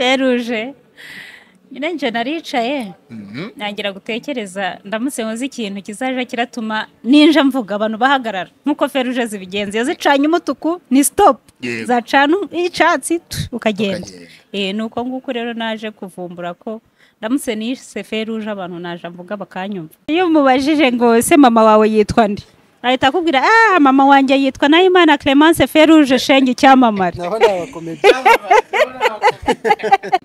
feruje nyine njye naricaye ntangira gutekereza ndamutse nkoze ikintu kizaje kiratuma ninja mvuga abantu bahagarara nk'uko feruje zibigenza iyo zicanye umutuku ni sitopu Yego. zacana icyatsi tu, ukagenda Ukagenda. Eh, ni uko nguko rero naje kuvumbura ko ndamutse nise feruje abantu naje mvuga bakanyumva iyo mubajije ngo ese mama wawe yitwa nde ahita akubwira ah mama wanjye yitwa nayimana clemence feruje shenge icyamamare naho ni abakomedi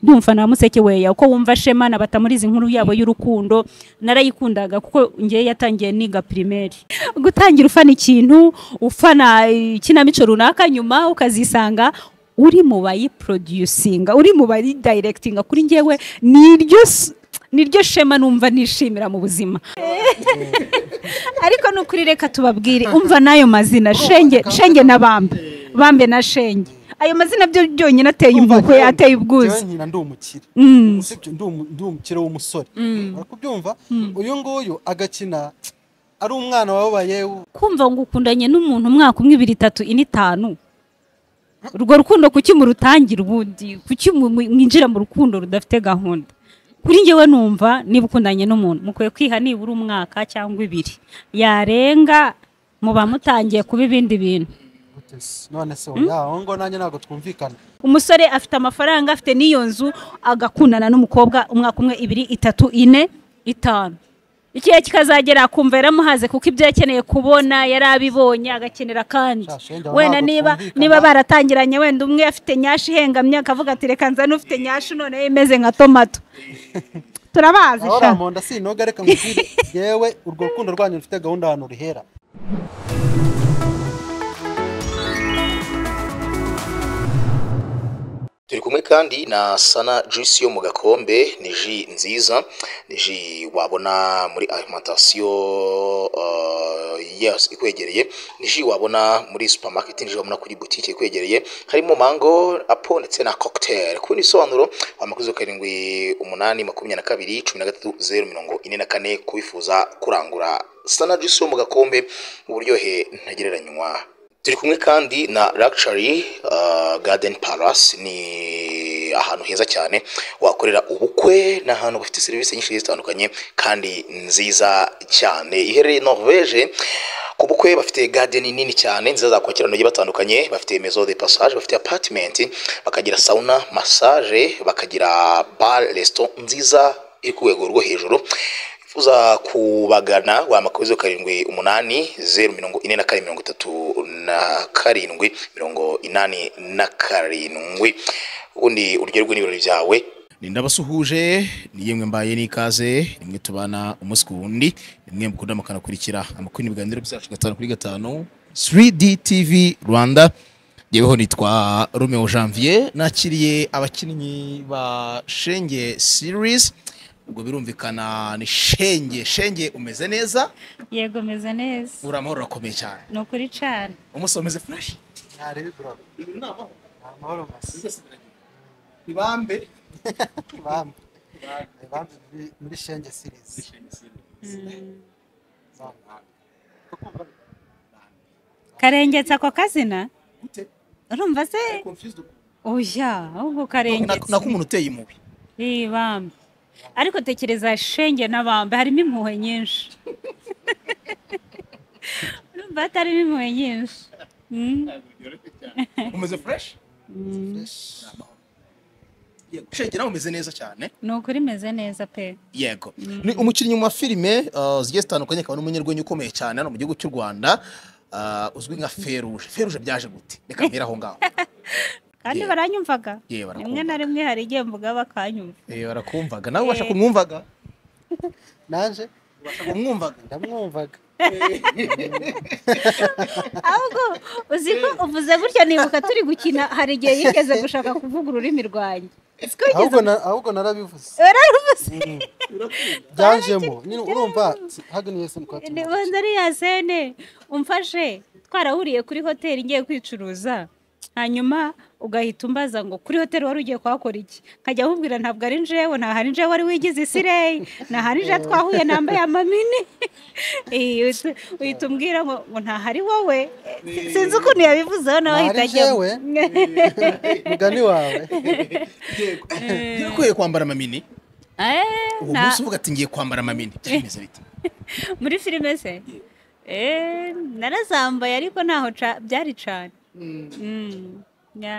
ndumva na museke weya uko wumva shema na batamuriza inkuru yabo y'urukundo narayikundaga kuko ngewe yatangiye niga primaire gutangira ufana ikintu ufana ikinamico runaka nyuma ukazisanga uri mu bayiproducinga uri mu bayidirectinga kuri ngewe niryo s- niryo shema numva nishimira mu buzima ariko nukuri reka tubabwire umva n'ayo mazina shenge shenge na bambe bambe na shenge ayo mazina byo byonyine ateye impuhwe ateye ubwuzu Njyewe nkina ndi umukire Mm. usibye ndi umu- ndi umukire w'umusore urakubyumva uyu nguyu agakina ari umwana wabaye kumva ngo ukundanye n'umuntu umwaka umwe ibiri itatu ine itanu urwo rukundo kuki murutangira ubundi kuki mu- mu- mwinjira mu rukundo rudafite gahunda kuri njyewe numva niba ukundanye n'umuntu mukwiye kwiha nibura umwaka cyangwa ibiri yarenga muba mutangiye kuba ibindi bintu none se oya aho ngo nanjye ntabwo twumvikana umusore afite amafaranga afite n'iyo nzu agakundana n'umukobwa umwaka umwe ibiri itatu ine itanu ikihe kikazagera akumva yaramuhaze kuko ibyo yakeneye kubona yari abibonye agakenera kandi Sha, shenge aho wenda ntabwo niba twumvikana. niba baratangiranye wenda umwe afite nyashi ihengamye akavuga ati reka nzane ufite nyashi none imeze nka tomato turabazi aho sha ramonda sinoga reka nkubwire yewe urwo rukundo rwanyu rufite gahunda ahantu rihera turi kumwe kandi na sana juice yo mu gakombe ni ji nziza ni ji wabona muri alimantasiyo uh, yes, ikwegereye ni ji wabona muri supermarket ni ji wabona kuri butike ikwegereye harimo mango apo ndetse na cocktail ku bindi bisobanuro wamakuzi karindwi umunani makumyabiri na kabiri cumi na gatatu zeru mirongo ine na kane kubifuza kurangura sana juice yo mu gakombe uburyohe ntagereranywa turi kumwe kandi na Luxury uh, Garden Palace ni ahantu heza cyane wakorera ubukwe ni ahantu bafite serivisi nyinshi zitandukanye kandi nziza cyane iherereye Norvege ku bukwe bafite garden nini cyane nziza zakwakira abantu bagiye batandukanye bafite maison de passage bafite apartment bakagira sauna massage bakagira bar resto nziza iri ku rwego rwo hejuru uza kubagana wamakoze karindwi umunani zeru mirongo ine na kane mirongo itatu na karindwi mirongo inani na karindwi ubundi uryoherwe n'ibirori byawe ni ndabasuhuje ni yemwe mbaye n'ikaze nimwe tubana umunsi ku wundi nimwe mukunda mukanakurikira amakuru n'ibiganiro byacu gatanu kuri gatanu 3D TV Rwanda yeweho nitwa Romeo Janvier nakiriye abakinnyi ba Shenge series ubwo birumvikana ni Shenge Shenge umeze neza yego meze neza uri amahoro urakomeye cyane ni ukuri cyane umunsi umeze fresh ntarebe burabo ni amahoro masi ibambe bambe bambe muri- muri shenge sirizi karengetse ako kazina urumva se oya ahubwo karengetse nako umuntu uteye impuhwe Ii, bambe ariko tekereza shenge n'abambe harimo impuhwe nyinshi urumva hatarimo impuhwe nyinshi Mm, umeze fresh mm. yego Shenge nawe umeze neza cyane ni ukuri imeze neza pe yego ni umukinnyi wa filime uh, zigiye zitandukanye akaba n'umunyarwenya ukomeye cyane hano mu gihugu cy'u rwanda uh, uzwi nka feruje feruje byaje gute reka mbere aho ngaho kandi Yeah. baranyumvaga Yeah, barakumva. rimwe na rimwe hari igihe mvuga bakanyumva Eh, barakumvaga nawe ubasha kumwumvaga naje ubasha kumwumvaga ndamwumvaga ahubwo uzi ko uvuze gutya nibuka turi gukina hari igihe yigeze gushaka kuvuga ururimi rwanjye siko ahubwo na- ahubwo narabivuze wararuvuze byanjemo nyine urumva hagani yese ni kwa Ni- wanza ari yasene umfashe twarahuriye kuri hoteli ngiye kwicuruza hanyuma ugahita umbaza ngo kuri hoteli wari ugiye kuhakora iki nkajya ahubwira ntabwo ari njewe nta hari njewe wari wigize isireyi nta hari njewe twahuye nambaye amamini Eh, uhita- uhita umbwira ngo ngo nta hari wowe Si- sinzi ukuntu yabivuzeho nawe Nta hari ahita ajya njewe? mugani wawe birakwiye kwambara amamini Eh, uwo nta- munsi uvuga ati ngiye kwambara amamini byari bimeze bite muri filime se Eh, narazambaye ariko ntaho ca- byari cyane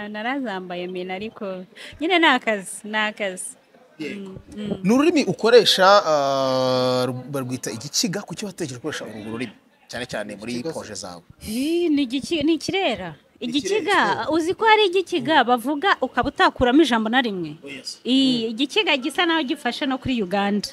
narazambaye mina ariko nyine ni akazi ni akazi ni ururimi ukoresha ah, barwita igikiga kuki watekereje gukoresha urwo rurimi cyane cyane muri Igikiga se? poje zawe Ih, ni igiki- ni ikirera igikiga ikirera. uzi ko hari igikiga bavuga ukaba utakuramo ijambo na rimwe Ih, igikiga gisa naho gifashe no kuri uganda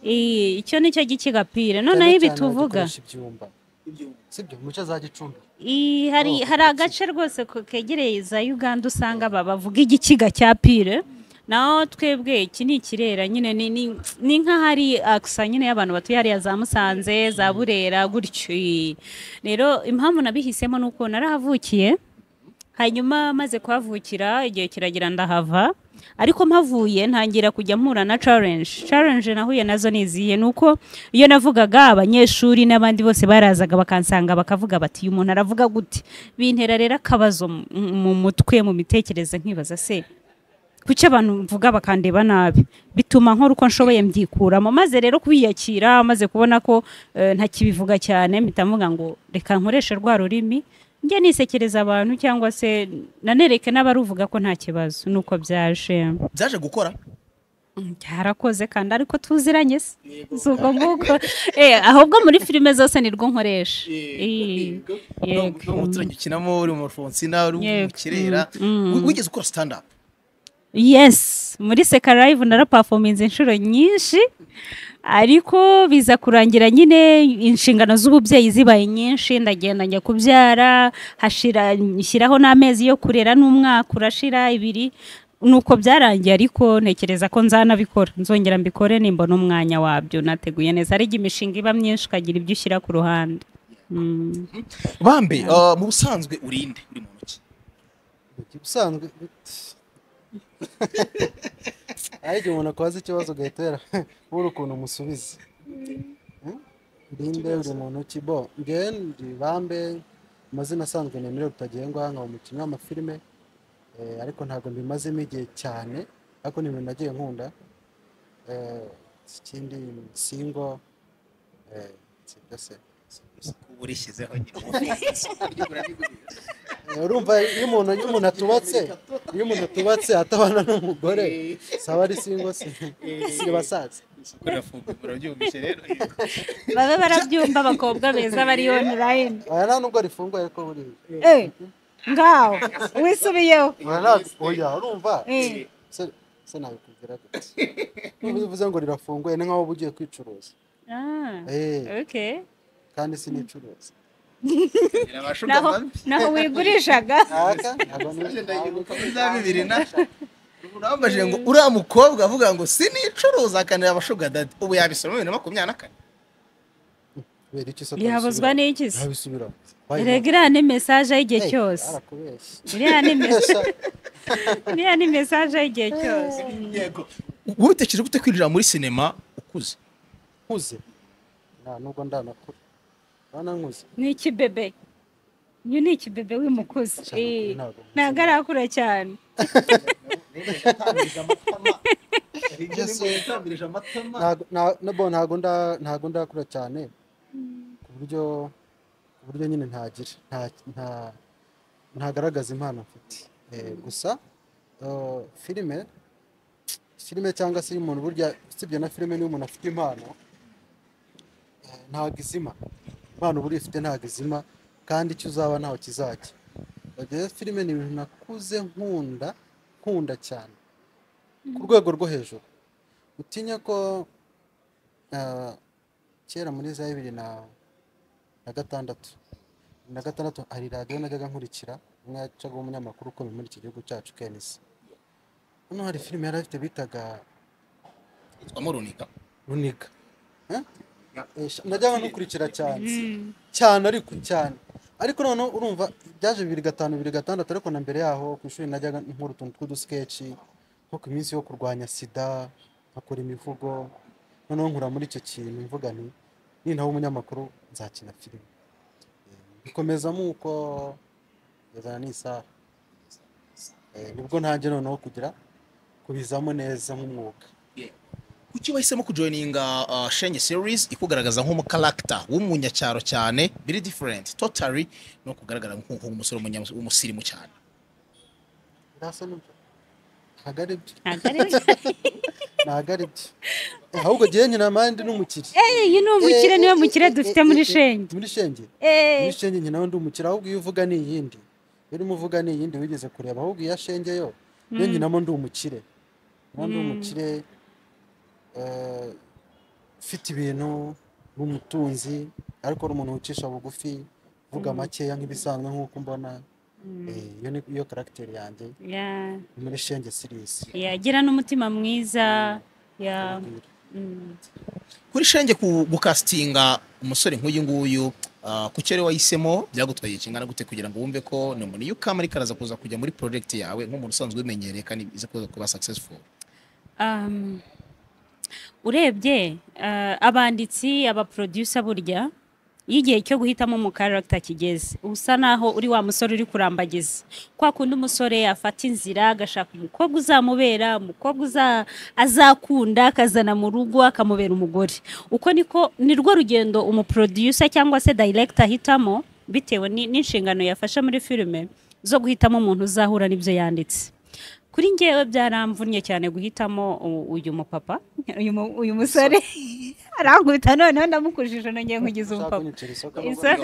Ih, icyo ni cyo gikiga pire noneho ibi tuvuga sibyo muce za gicumbi Ih, hari hari agace rwose ko- kegereye za uganda usanga aba bavuga igikiga cya pire naho twebwe iki ni ikirera nyine ni- ni ni nk'ahari akisa nyine y'abantu batuye hariya za musanze za burera gutyo Ih. rero impamvu nabihisemo ni uko narahavukiye hanyuma maze kuhavukira igihe kiragira ndahava ariko mpavuye ntangira kujya mpura na challenge challenge nahuye nazo niziye ni uko iyo navugaga abanyeshuri n'abandi bose barazaga bakansanga bakavuga bati uyu muntu aravuga gute bintera rero akabazo mu- mu mutwe mu mitekerereze nkibaza se kuki abantu mvuga bakandeba nabi bituma nkora uko nshoboye mbyikuramo maze rero kwiyakira maze kubona ko eh, ntakibivuga cyane mpita mvuga ngo reka nkoreshe rwa rurimi njye nisekereza abantu cyangwa se nanereke n'abaruvuga ko nta kibazo nuko byaje byaje gukora Mm, byarakoze kandi ariko tuziranye se si ubwo nguko Eh, ahubwo muri filime zose nirwo nkoresha Eh, yego. no muturanye ukinamo uri mu fonsina uri mu Yego. kirera Mm, mm. wigeze ukora stand up yes muri seka live narapafominze inshuro nyinshi ariko biza kurangira nyine inshingano z'ububyeyi zibaye nyinshi ndagenda njya kubyara hashira nshyiraho n'amezi yo kurera n'umwaka urashira ibiri nuko byarangiye ariko ntekereza ko nzanabikora nzongera mbikore nimba n'umwanya wabyo nateguye neza ariko imishinga iba myinshi ukagira ibyo ushyira ku ruhande Mm. bambe ah, mu busanzwe urinde uri mu ntoki ubusanzwe ari igihe umuntu akoze ikibazo ugahita wera ubura ukuntu umusubiza Hmm? rinde uri mu ntoki bo ngewe ndi bambe amazina asanzwe nemerewe rutagengwa nkaba umukinnyi w'amafilime eh, ariko ntabwo mbimazemo igihe cyane ariko ni ibintu nagiye nkunda Eh, ikindi singo eh, sibyo se uba urishyizeho Eh, urumva iyo umuntu iyo umuntu atubatse iyo umuntu atubatse atabana n'umugore saba ari singo se si basaza urabyumvise rero babe barabyumva abakobwa beza bari online aya nta nubwo rifunguye ariko buri Eh, ngaho wisubiyeho Oya, nta- oya urumva Eh. se se nabikubwira gute Urumva iyo uvuze ngo rirafunguye ni nk'aho uba ugiye kwicuruza Ah, Eh, okay. kandi sinicuruza naho naho wigurishaga aka ntabwo urambajije ngo uriya mukobwa avuga ngo sinicuruza akanira abashuga dadi ubu yabisoma bibiri na makumyabiri na kane kubera iki isoko yabuzwa n'iki se ntabisubiramo erega iriya ni mesaje y'igihe cyose arakubeshya iriya ni mes- iriya ni mesaje y'igihe cyose yego wowe utekereje gute kwinjira muri sinema ukuze nkuze nta nubwo ndanakura urabona nkuze ni ikibebe uyu ni ikibebe w'imukuzi Cyane, Eh, ntabwo muzi. ntabwo arakura cyane Ntago- nta- nabo ntago nda- ntago ndakura cyane ku buryo ku buryo nyine ntagira nta- nta- ntagaragaza impano mfite Eh, gusa eh, filime filime cyangwa se iyo umuntu burya usibye na filime niyo umuntu afite impano eh, ntago izima impano burya ifite ntago izima kandi icyo uzaba ntaho kizajya rero filime ni ibintu nakuze nkunda nkunda cyane ku rwego rwo hejuru utinya ko ah, kera muri za bibiri na na gatandatu Bibiri na gatandatu hari radiyo najyaga nkurikira umwe yacaga umunyamakuru ukomeye muri iki gihugu cyacu kenisi hano hari filime yari afite bitaga yitwamo runika runiga Eh? Eh, sha- najyaga nkukurikira cyane cyane ariko cyane ariko noneho urumva byaje bibiri gatanu bibiri gatandatu ariko na mbere yaho ku ishuri najyaga nkora utuntu tw'udusikeci nko ku minsi yo kurwanya sida nkakora imivugo noneho nkura muri icyo kintu mvuga nti nintaho umunyamakuru nzakina filime bikomeza nk'uko kugezana n'isaha Eh, nibwo ntange noneho kugira kubizamo neza nk'umwuga kuki wahisemo kujoyininga uh, shenge series ikugaragaza nk'umukaragita w'umunyacyaro cyane biri diferenti totari no kugaragara nk'u- nk'umusore w'umunya- w'umusirimu cyane ndasa n'ibyo ntabwo ari byo ntabwo ari we ntabwo ari byo ahubwo njyewe nkina mande n'umukire iyi ni umukire niwe mukire dufite muri shenge muri shenge Eh, muri shenge njye nawe ndi umukire ahubwo iyo uvuga ni iyindi iyo urimo uvuga ni iyindi wigeze kureba ahubwo iya shenge yo Mm. yo nkinamo ndi umukire nkinamo ndi Mm. umukire eh, ufite ibintu ni umutunzi ariko ari umuntu wicisha bugufi uvuga makeya nk'ibisanzwe nk'uko mbona mm, Eh, iyo ni iyo karagiteri yanjye yeah, ni muri shenge sirisi yeah, agira n'umutima mwiza yeah, mm. kuri shenge ku- gukasitinga umusore nk'uyu nguyu uh, kuki ari wahisemo byagutwaye kingana gute kugira ngo wumve ko ni umuntu iyo ukamarika araza kuza kujya muri porojegiti yawe nk'umuntu usanzwe ubimenyereye kandi iza kuza kuba successful Um, urebye uh, abanditsi abaproducer burya iyo igihe cyo guhitamo mu karagita kigeze uba usa naho uri wa musore uri kurambagiza kwa kundi umusore afata inzira agashaka umukobwa uzamubera umukobwa uza- azakunda akazana mu rugo akamubera umugore uko niko ni rwo rugendo umuproducer cyangwa se director ahitamo bitewe ni- n'inshingano yafashe muri filime zo guhitamo umuntu uzahura n'ibyo yanditse kuri ngewe byaramvunnye cyane guhitamo u- uyu mupapa uyu mu- uyu musore arankubita noneho ndamukujije nongeye kugize umupapa Isa-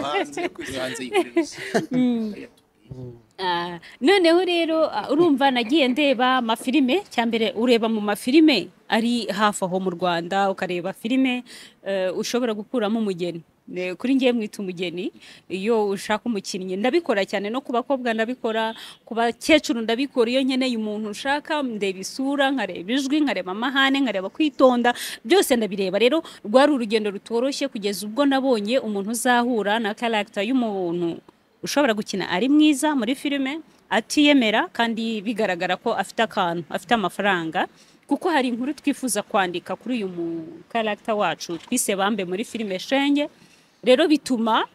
Ah, noneho rero ah, urumva nagiye ndeba amafilime cyambere ureba mu mafilime ari hafi aho mu rwanda ukareba filime eh, ushobora gukuramo umugeni Ne- kuri ngewe mwita umugeni iyo ushaka umukinnyi ndabikora cyane no ku bakobwa ndabikora ku bakecuru ndabikora iyo nkeneye umuntu nshaka ndeba isura nkareba ijwi nkareba amahane nkareba kwitonda byose ndabireba rero rwari urugendo rutoroshye kugeza ubwo nabonye umuntu uzahura na karagita y'umuntu ushobora gukina ari mwiza muri filime atiyemera kandi bigaragara ko afite akantu afite amafaranga kuko hari inkuru twifuza kwandika kuri uyu mukaragita wacu twise bambe muri filime shenge rero bituma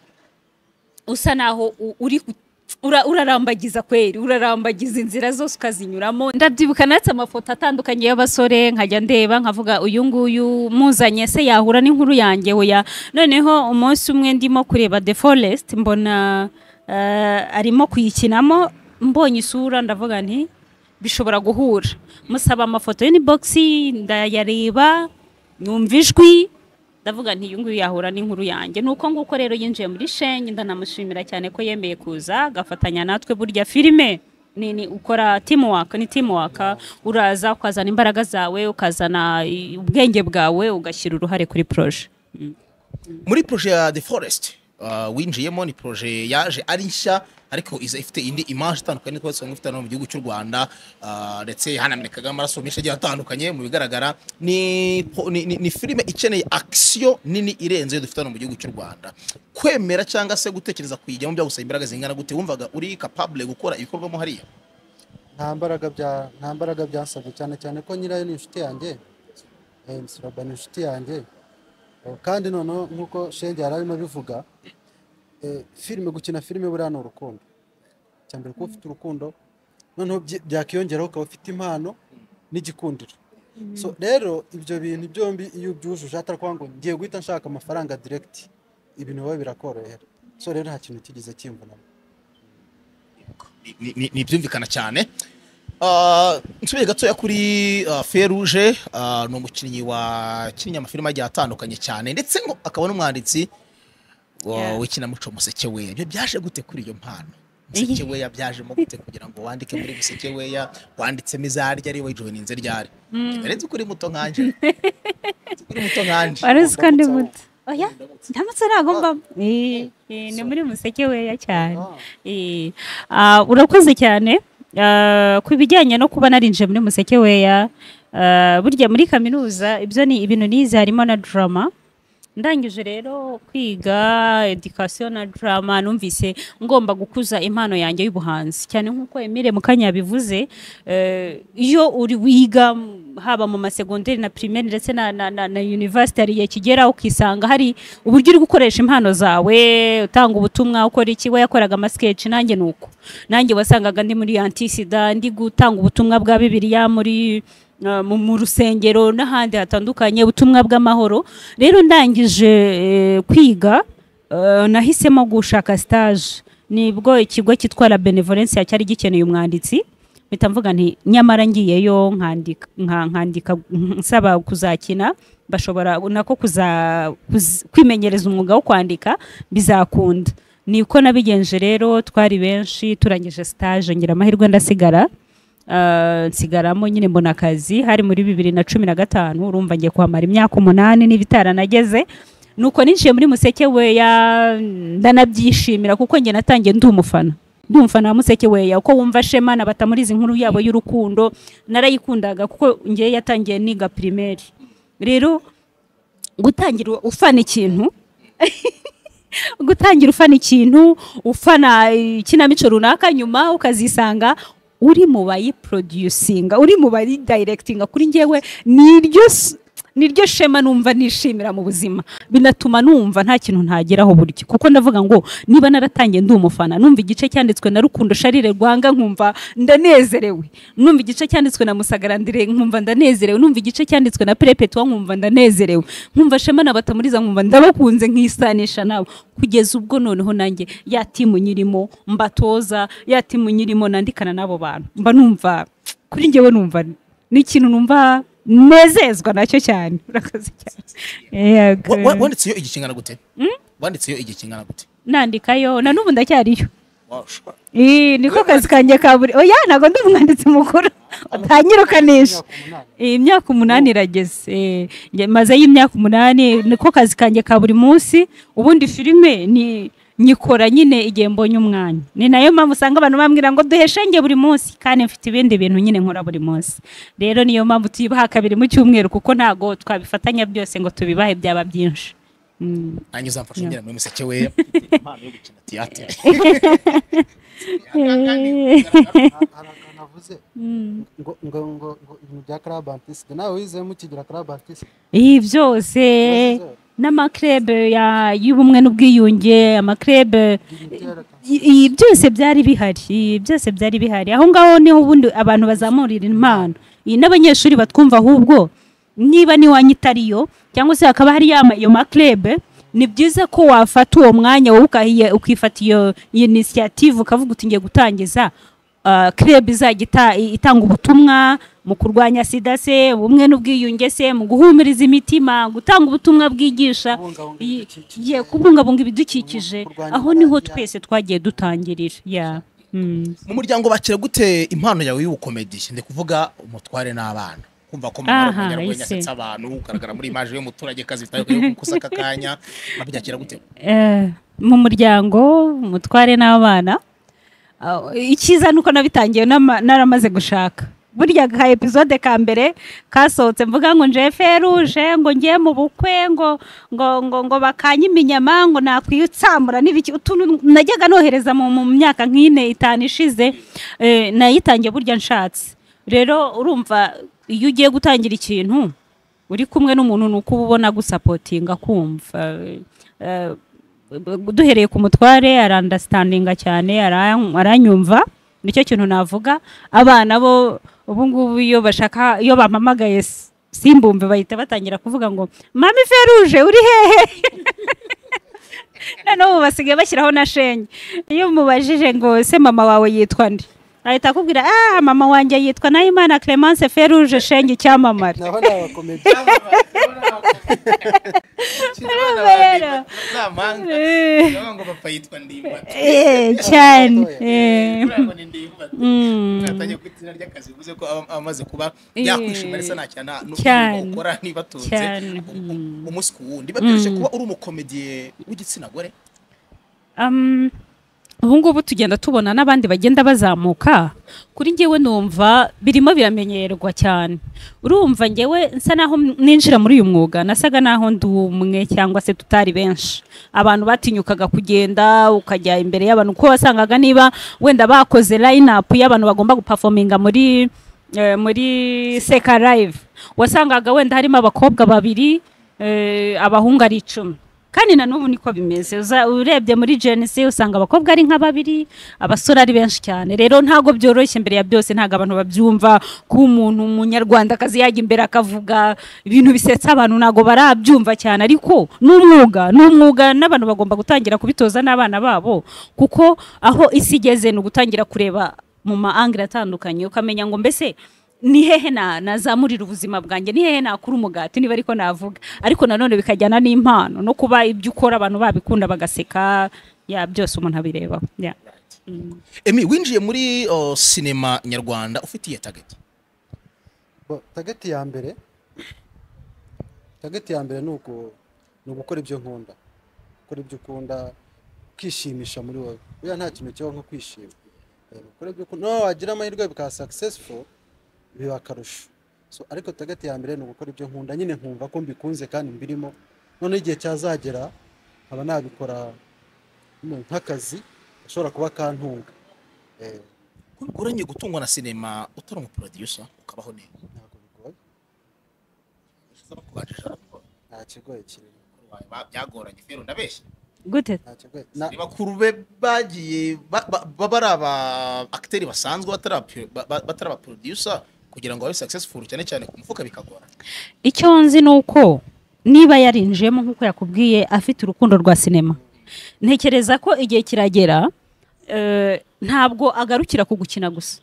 usa naho u- uri ku- ura- urarambagiza kweri urarambagiza inzira zose ukazinyuramo ndabyibuka natse amafoto atandukanye y'abasore nkajya ndeba nkavuga uyu nguyu muzanye se yahura n'inkuru yanjye oya noneho umunsi umwe ndimo kureba the forest mbona eh, arimo kuyikinamo mbonye isura ndavuga nti bishobora guhura musaba amafoto y'inibogisi ndayareba numva ijwi ndavuga nti uyu nguyu yahura n'inkuru yanjye ni uko nguko rero yinjiye muri shenge ndanamushimira cyane ko yemeye kuza agafatanya natwe burya filime ni ni ukora timuwaka ni timuwaka uraza ukazana imbaraga zawe ukazana i- ubwenge bwawe ugashyira uruhare kuri poroje muri proje ya the forest uh, winjiyemo ni proje yaje ari nshya ariko iza ifite indi image itandukanye n'uko dusanzwe dufite hano mu gihugu cy'u rwanda uh, ndetse hanamenekaga amaraso menshi agiye atandukanye mu bigaragara ni, po- ni, ni, ni filime ikeneye action nini irenze iyo dufite hano mu gihugu cy'u rwanda kwemera cyangwa se gutekereza kuyijyamo byagusaba imbaraga zingana gute wumvaga uri capable gukora ibikorwamo hariya nta mbaraga bya nta mbaraga byasabye cyane cyane ko nyirayo ni inshuti yanjye eh, Misuraba ni inshuti yanjye Eh, kandi noneho nk'uko shenge yari arimo abivuga eh, filime gukina filime buriya ni urukundo icya mbere kuba ufite urukundo noneho byi- byakiyongeraho ukaba ufite impano n'igikundiro so rero ibyo bintu byombi iyo ubyujuje atari ukuvuga ngo ngiye guhita nshaka amafaranga diregiti ibintu biba birakorohera so rero nta kintu kigeze kimvunamo Ni- ni- ni- ni ibyumvikana cyane Ah, nsubire gatoya kuri ah, feruje ah, ni umukinnyi wakinnye amafilime agiye atandukanye cyane ndetse ngo akaba n'umwanditsi wa- Yeah. w'ikinamico musekeweya ibyo byaje gute kuri iyo mpano musekeweya byajemo gute kugira ngo wandike muri musekeweya wanditsemo izarya ari wowe joyininze ryari rero ukuri muto nkanje Nzi ko uri muto nkanje wari kandi ndamutsa muto oya ndamutse nagombamo ni muri museke weya cyane Ah. Eh, ah, urakoze cyane Ah, ku bijyanye no kuba narinje muri museke weya ah, burya muri kaminuza ibyo ni ibintu nize harimo na drama ndangije rero kwiga education na drama numvise ngomba gukuza impano yanjye y'ubuhanzi cyane nk'uko Emile Mukanya yabivuze eh, iyo uri wiga m- haba mu masegonderi na primaire ndetse na, na, na, na university hari igihe kigera ukisanga hari uburyo uri gukoresha impano zawe utanga ubutumwa ukora iki we yakoraga amasketch nanjye nuko nanjye wasangaga ndi muri antisida ndi gutanga ubutumwa bwa bibiliya muri uh, mu- mu rusengero n'ahandi hatandukanye ubutumwa bw'amahoro rero ndangije eh, kwiga eh, nahisemo gushaka stage nibwo ikigo cyitwa la benevolence cyari gikeneye umwanditsi mpita mvuga nti nyamara ngiyeyo nkandika nka- nkandika nsaba kuzakina bashobora nako kuza kuz- kwimenyereza umwuga wo kwandika bizakunda niko nabigenje rero twari benshi turangije stage ngira amahirwe ndasigara Uh, nsigaramo nyine mbona akazi hari muri bibiri na cumi na gatanu urumva ngiye kuhamara imyaka umunani n'ibitaranageze nuko ninjiye muri museke weya ndanabyishimira kuko njye natangiye ndi umufana ndi umufana wa museke weya uko wumva shema na batamurizi inkuru yabo y'urukundo narayikundaga kuko njye yatangiye niga primaire rero gutangira ufana ikintu gutangira ufana ikintu ufana ikinamico runaka nyuma ukazisanga uri mu bayiproducinga uri mu bayidayiregitinga kuri njyewe niryo s- niryo shema numva nishimira mu buzima binatuma numva nta kintu ntageraho buryo kuko ndavuga ngo niba naratangiye ndi umufana numva igice cyanditswe na rukundo sharire rwanga nkumva ndanezerewe numva igice cyanditswe na musagarandire nkumva ndanezerewe numva igice cyanditswe na perepetwa nkumva ndanezerewe nkumva shema na batamuriza nkumva ndabakunze nkisanisha nabo kugeza ubwo noneho nanjye ya timu nyirimo mbatoza ya timu nyirimo nandikana n'abo bantu mba numva kuri njyewe numva ni ikintu numva nezezwa nacyo cyane urakoze cyane Yego. Wa- wa- wanditse iyo igikingana gute wanditse iyo igikingana gute nandikayo na n'ubu ndacyariyo Wow, sure. Ii, niko kazi kanjye ka buri oya ntabwo ndi umwanditsi mukuru utanyirukanisha Iyi myaka umunani irageze Eh, nge- mazeyo imyaka umunani niko kazi kanjye ka buri munsi ubundi filime ni nyikora nyine igihe mbonye umwanya ni nayo mpamvu usanga abantu bambwira ngo duheshe njye buri munsi kandi mfite ibindi bintu nyine nkora buri munsi rero niyo mpamvu tuyibaha kabiri mu cyumweru kuko ntago twabifatanya byose ngo tubibahe byaba byinshi Mm. nanjye uzamfasha ungera muri museke we impano yo gukina theatre navuze ngo ngo ngo ngo ibintu bya club artiste nawe wizemo ukigira club artiste iyi byose n'amakrebe ya- y'ubumwe n'ubwiyunge amakrebe i- ibi byose byari bihari ibi byose byari bihari aho ngaho niho ubundi abantu bazamurira impano iyi n'abanyeshuri batwumva ahubwo niba n'iwanyu itariyo cyangwa se hakaba hari ya ma- iyo makrebe ni byiza ko wafata uwo mwanya wowe ukahiye- ukifata iyo iyo inisiyative ukavuga uti ngiye gutangiza ah, krebe izajya ita- itanga ubutumwa mu kurwanya sida se ubumwe n'ubwiyunge se mu guhumuriza imitima gutanga ubutumwa bwigisha Kubungabunga Ye- ibidukikije. ye- kubungabunga ibidukikije Kurwanya aho niho malariya. twese twagiye dutangirira ya Mm. mu muryango bakira gute impano yawe y'ubukomedi ndi kuvuga umutware n'abana kumva ko mama ari Aha, umunyarwenya ese. asetsa abantu ugaragara muri imaje y'umuturage kazi bitaye gusa aka kanya babyakira gute Eh, mu muryango umutware n'abana Ah, icyiza ni uko nabitangiye nama- naramaze gushaka burya ka episode ka mbere kasohotse mvuga ngo nje feruje ngo ngiye mu bukwe ngo ngo ngo ngo bakanyime inyama ngo nakwitsamura n'ibiki utuntu najyaga nohereza mu mu myaka nk'ine itanu ishize eh, nayitangiye burya nshatse rero urumva iyo ugiye gutangira ikintu uri kumwe n'umuntu ni uko uba ubona gusapotinga kumva Eh, eh, duhereye ku mutware arandasitandinga cyane aran- aranyumva nicyo kintu navuga abana bo ubu ngubu iyo bashaka iyo bampamagaye s- simbumve bahita batangira kuvuga ngo mami feruje uri hehe noneho ubu basigaye bashyiraho na shenye iyo umubajije ngo se mama wawe yitwa nde ahita akubwira ah mama wanjye yitwa nahimana clemence feruje shenye icyamamare naho ni abakomedi Urumva rero Eh, ngo papa yitwa ndimba eh, cyane eh, urabona ni ndimba mm, natangiye ku izina ry'akazi bivuze ko aba- aba amaze kuba Eh. yakwishima ndetse nta cyaha nta- Cyane. n'ubwo ukora ntibatunze cyane mm. umunsi ku wundi babyoroshye Mm. kuba uri umukomediye w'igitsina gore Um, ubu ngubu tugenda tubona n'abandi bagenda bazamuka kuri ngewe numva birimo biramenyerwa cyane urumva ngewe nsa naho ninjira muri uyu mwuga nasaga naho ndi umwe cyangwa se tutari benshi abantu batinyukaga kugenda ukajya imbere y'abantu kuko wasangaga niba wenda bakoze line up y'abantu bagomba gupafominga muri eh, muri seka live wasangaga wenda harimo abakobwa babiri eh, abahungu ari icumi kandi na n'ubu niko bimeze Uza- urebye muri genesi usanga abakobwa ari nka babiri abasore ari benshi cyane rero ntabwo byoroshye mbere ya byose ntabwo abantu babyumva ko umuntu umunyarwandakazi yajya imbere akavuga ibintu bisetsa abantu ntabwo barabyumva cyane ariko ni umwuga ni umwuga n'abantu bagomba gutangira kubitoza n'abana babo kuko aho isi igeze ni ugutangira kureba mu maangire atandukanye ukamenya ngo mbese ni hehe na nazamurira ubuzima bwanjye ni hehe nakura umugati niba ariko navuga ariko nanone bikajyana n'impano no kuba ibyo ukora abantu babikunda bagaseka ya byose umuntu abireba ya emi winjiye muri oh, sinema nyarwanda ufitiye tageti Bo- tageti ya mbere tageti ya mbere ni uku- ni ugukora ibyo nkunda gukora ibyo ukunda kwishimisha muri wowe buriya nta kintu kibaho nko kwishima Eh, gukora ibyo ukunda no wagira amahirwe bikaba successful biba akarusho so ariko tageti ya mbere ni ugukora ibyo nkunda nyine nkumva ko mbikunze kandi mbirimo noneho igihe cyazagera nkaba nabikora no, nk'akazi gashobora kuba kantunga Eh, bigoranye gutungwa na sinema utari umuproducer ukabaho neza ntabwo bigoye Kubajijara, nta kigoye kirimo ba- byagoranye rero ndabeshya gute nta kigoye na- ni bakuru be bagiye ba- ba- baba ari aba akiteri basanzwe batari aba- ba- ba- batari abaproducer kugira ngo babe successful cyane cyane ku mufuka bikagora icyo nzi ni uko niba yarinjiyemo nk'uko yakubwiye afite urukundo rwa sinema ntekereza ko igihe kiragera eh, ntabwo agarukira ku gukina gusa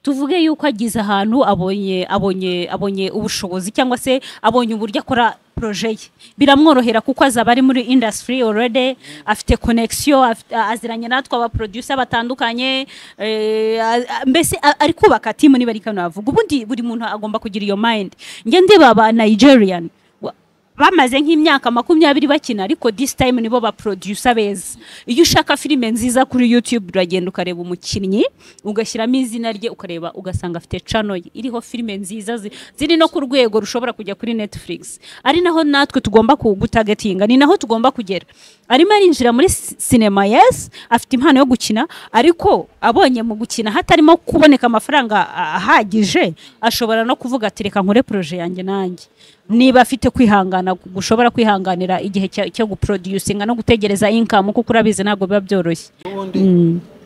tuvuge yuko agize ahantu abonye abonye abonye ubushobozi cyangwa se abonye uburyo akora proje ye biramworohera kuko azaba ari muri industry already afite connection afite- aziranye natwe abaproducer batandukanye eh, a- a- mbese a- ari kubaka timu niba ari kano avuga ubundi buri muntu agomba kugira iyo mind njye ndiba aba Nigerian wa- bamaze nk'imyaka makumyabiri bakina ariko this time nibo ba producer beza iyo ushaka filime nziza kuri youtube uragenda ukareba umukinnyi ugashyiramo izina rye ukareba ugasanga afite channel ye iriho filime nziza zi- ziri no ku rwego rushobora kujya kuri netflix ari naho natwe tugomba kugutagatinga ni naho tugomba kugera arimo arinjira muri si- sinema yes afite impano yo gukina ariko abonye mu gukina hatarimo kuboneka amafaranga a- ahagije ashobora no kuvuga ati reka nkore proje yanjye nanjye niba afite kwihangana gushobora kwihanganira igihe cya- cyo guproducinga no gutegereza income kuko urabizi ntabwo biba byoroshye n'ubundi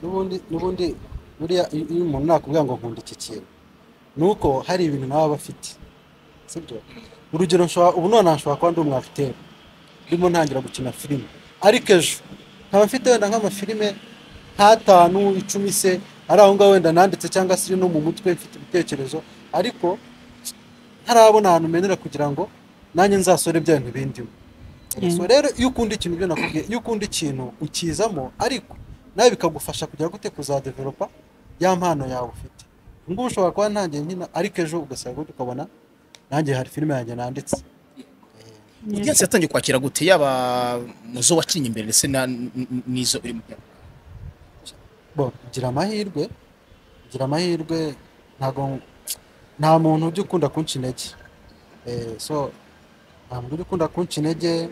n'ubundi n'ubundi buriya iyo iyo umuntu nakubwira ngo nkunda iki kintu ni uko hari ibintu nawe aba afite sibyo urugero nshobora ubu none nshobora kuba ndi umwafiteri ndimo ntangira gukina filime ariko ejo nkaba mfite wenda nk'amafilime nk'atanu icumi se ari aho ngaho wenda nanditse cyangwa se no mu mutwe mfite ibitekerezo ariko ntarabona ahantu menera kugira ngo nanjye nzasore bya bintu bindimo Yeah. so rero iyo ukunda ikintu ibyo nakubwiye iyo ukunda ikintu ukizamo ariko nawe bikagufasha kugira gute kuzadevelopa ya mpano yawe ufite ubu ngubu ushobora kuba ntangiye nkina ariko ejo ugasanga gute ukabona nanjye hari filime yanjye nanditse audience yatangiye kwakira gute yaba muzo wacinye imbere ndetse na- n- n- n'izo uri mu bo gira amahirwe gira amahirwe ntago nta muntu ujya ukunda kunca intege Eh, so nta muntu ujya ukunda kunca intege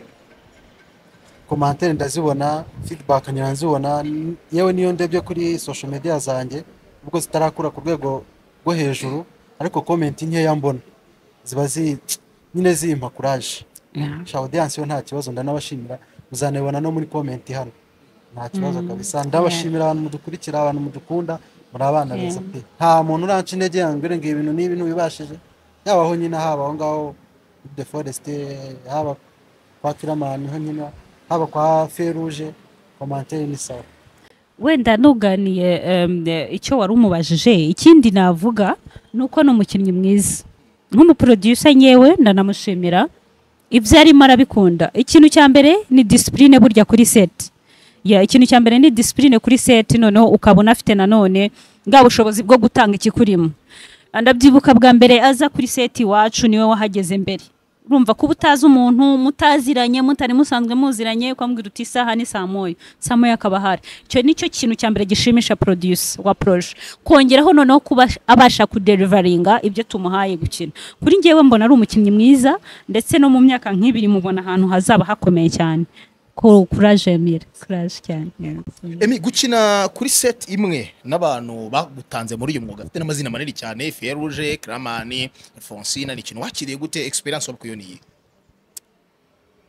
komantere ndazibona feedback nkaba nzibona n- yewe niyo ndebye kuri social media zanjye ubwo zitarakura ku rwego rwo hejuru ariko comment nkeya mbona ziba zi nyine zimpa courage sha audience yo nta kibazo ndanabashimira muzanabibona no muri comment hano nta kibazo kabisa ndabashimira abantu mudukurikira abantu mudukunda muri abana Yeah. beza pe nta muntu uranca intege yambwira ngo ibintu n'ibi ntubibashije yaba aho nyine haba aho ngaho kuri de forest haba kwa kiramani ho nyine haba kwa feruje kwa manteri ni sawa wenda nuganiye em, eh, icyo wari umubajije ikindi navuga ni uko ni umukinnyi mwiza nk'umuproducer nyewe ndanamushimira ibyo arimo arabikunda ikintu cya mbere ni disipurine burya kuri seti ya ikintu cya mbere ni disipurine kuri seti noneho ukabona afite nanone bwa bushobozi bwo gutanga ikikurimo ndabyibuka bwa mbere aza kuri seti iwacu niwe wahageze mbere urumva kuba utazi umuntu mutaziranye mutari musanzwe muziranye ukambwira uti isaha ni saa moya saa moya akaba ahari icyo ni cyo kintu cya mbere gishimisha produce wa proje kongeraho noneho kuba abasha kuderivaringa ibyo tumuhaye gukina kuri ngewe mbona ari umukinnyi mwiza ndetse no mu myaka nk'ibiri mubona ahantu hazaba hakomeye cyane kuraje mire kuraje cyane Emi gukina kuri set imwe n'abantu bagutanze muri uyu mwuga afite n'amazina manini cyane Feruje, Kramani, Fonsina ni ikintu wakiriye gute experience wari kuyoniye?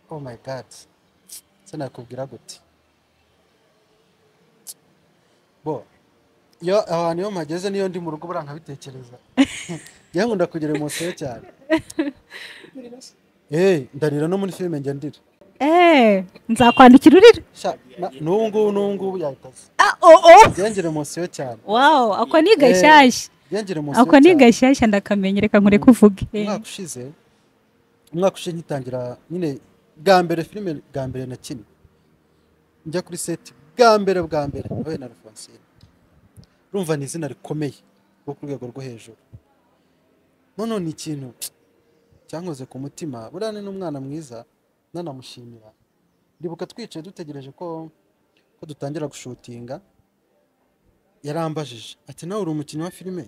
oh my god se nakubwira gute bo iyo ahantu iyo mpageze niyo ndi mu rugo buriya nkabitekereza yewe nkunda kugira emotion cyane Eh, ndarira no muri filime njya ndira eee nzakwandikira urira Sha, na- n'ubu ngubu n'ubu ngubu yahita aza ah oh oh njye ngira emotion cyane wow ako ni gashyashya njye ngira emotion ako ni cyane gashyashya ndakamenye reka nkure kuvuge umwaka ushize umwaka ushize ngitangira nyine bwa mbere filime bwa mbere nakinnye njya kuri seti bwa mbere bwa mbere nawe na alphonsine urumva ni izina rikomeye rwo ku rwego rwo hejuru noneho ni ikintu cyankoze ku mutima buriya ni n'umwana mwiza nanamushimira ndibuka twicaye dutegereje ko ko dutangira gushutinga yarambajije ati nawe uri umukinnyi wa filime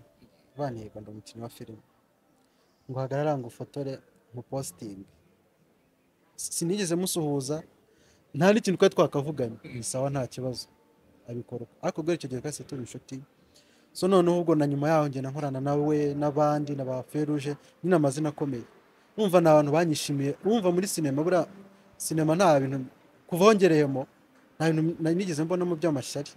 banihirwa ndi umukinnyi wa filime ngo uhagarara ngo ufotore mu positingi sinigeze musuhuza nta n'ikintu twari twakavuganye ni sawa nta kibazo abikora uko. ariko guhera icyo gihe twese turi inshuti so noneho ubwo na nyuma yaho ngenda nkorana nawe n'abandi na ba feruje nyine amazina akomeye urumva ni abantu banyishimiye urumva muri sinema buriya sinema nta bintu kuva hongereyemo nta bintu nari nigeze mbonamo by'amashyari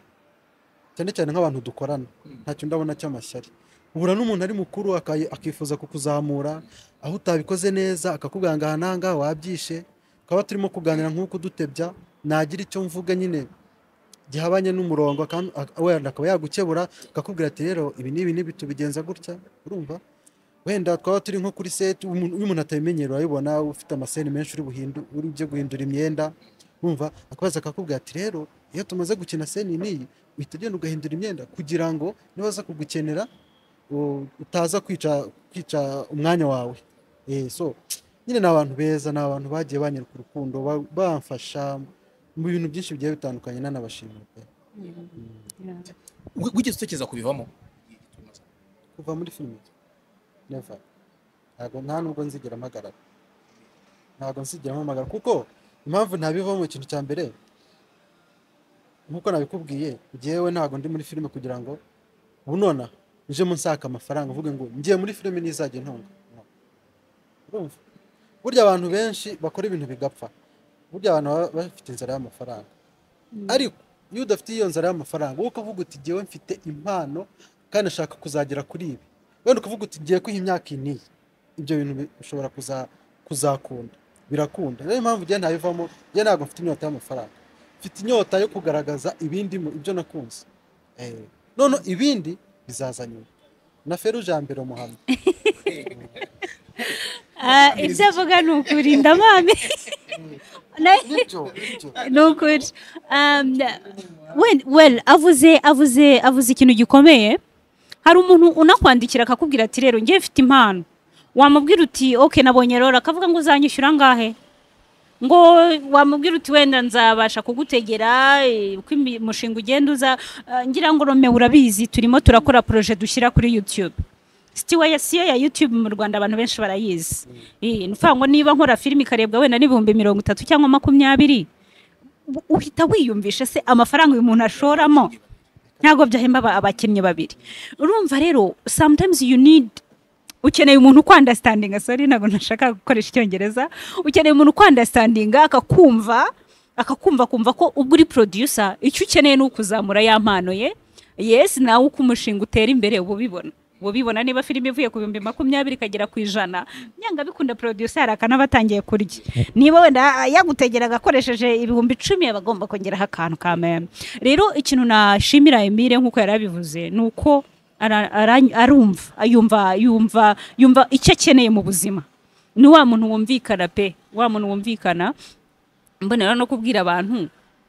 cyane cyane nk'abantu dukorana ntacyo ndabona cy'amashyari uhura n'umuntu ari mukuru akayi- akifuza kukuzamura aho utabikoze neza akakubwira ngo aha n'aha ngaha wabyishe tukaba turimo kuganira nk'uko udutebya nagira icyo mvuga nyine gihabanye n'umurongo akam- ak- wenda akaba yagukebura akakubwira ati rero ibi n'ibi n'ibi tubigenza gutya urumva wenda twaba turi nko kuri seti umuntu- iyo umuntu atabimenyereye urabibona ufite amaseni menshi uri buhindu uri byo guhindura imyenda urumva akabaza akakubwira ati rero iyo tumaze gukina seni n'iyi uhita ugenda ugahindura imyenda kugira ngo nibaza kugukenera u- utaza kwica kwica umwanya wawe Eh, so nyine ni abantu beza ni abantu bagiye banyereka urukundo ba- bamfasha mu bintu byinshi bigiye bitandukanye nanabashimira pe Wi- Wigeze utekereza kubivamo? kuva muri filime never ntabwo nta nubwo nzigera mpagarara ntabwo nzigera mpamagara kuko impamvu ntabivamo ikintu cya mbere nk'uko nabikubwiye njyewe ntabwo ndi muri filime kugira ngo bunona nje munsaka amafaranga uvuge ngo ngiye muri filime nizajya intunga No. urumva burya abantu benshi bakora ibintu bigapfa burya abantu baba bafite inzara y'amafaranga ariko iyo udafite iyo nzara y'amafaranga wowe ukavuga uti njyewe mfite impano kandi ashaka kuzagera kuri ibi wenda ukavuga uti ngiye kwiha imyaka iyi n'iyi ibyo bintu bi- ushobora kuza- kuzakunda birakunda niyo mpamvu njye ntabivamo njye ntabwo mfite inyota y'amafaranga mfite inyota yo kugaragaza ibindi mu- ibyo nakunze Eh, noneho ibindi bizaza nyuma na feruje ya mbere muhamya Ah, ibyo avuga ni ukuri ndamame Na- nibyo nibyo ni ukuri Um, we- well avuze avuze avuze ikintu gikomeye hari umuntu unakwandikira akakubwira ati rero ngewe mfite impano wamubwira uti ok nabonye rero akavuga ngo uzanyishyura angahe ngo wamubwira uti wenda nzabasha kugutegera eh, uko imi- umushinga ugenda uza Ah, ngira ngo Rome urabizi turimo turakora poroje dushyira kuri YouTube sitiweya siyo ya YouTube mu Rwanda abantu benshi barayizi Eh, ni ukuvuga ngo niba nkora filime ikarebwa wenda n'ibihumbi mirongo itatu cyangwa makumyabiri u- uhita wiyumvisha se amafaranga uyu muntu ashoramo ntabwo byahemba aba- abakinnyi babiri urumva rero sometimes you need ukeneye umuntu ukwandastandinga sori ntabwo nashaka gukoresha icyongereza ukeneye umuntu ukwandastandinga akakumva akakumva kumva ko ubwo uri producer icyo ukeneye ni ukuzamura ya mpano ye yes nawe uko umushinga utera imbere uba ubibona uba ubibona niba filime ivuye ku bihumbi makumyabiri ikagera ku ijana nyanga bikunda producer hari akantu aba atangiye kurya niba wenda ah, yagutegera agakoresheje ibihumbi icumi aba agomba kongeraho akantu ka meme rero ikintu nashimira Emile nk'uko yari abivuze ni uko ara- ara- arumva yumva yumva yumva icyo akeneye mu buzima ni wa muntu wumvikana pe wa muntu wumvikana mbonera no kubwira abantu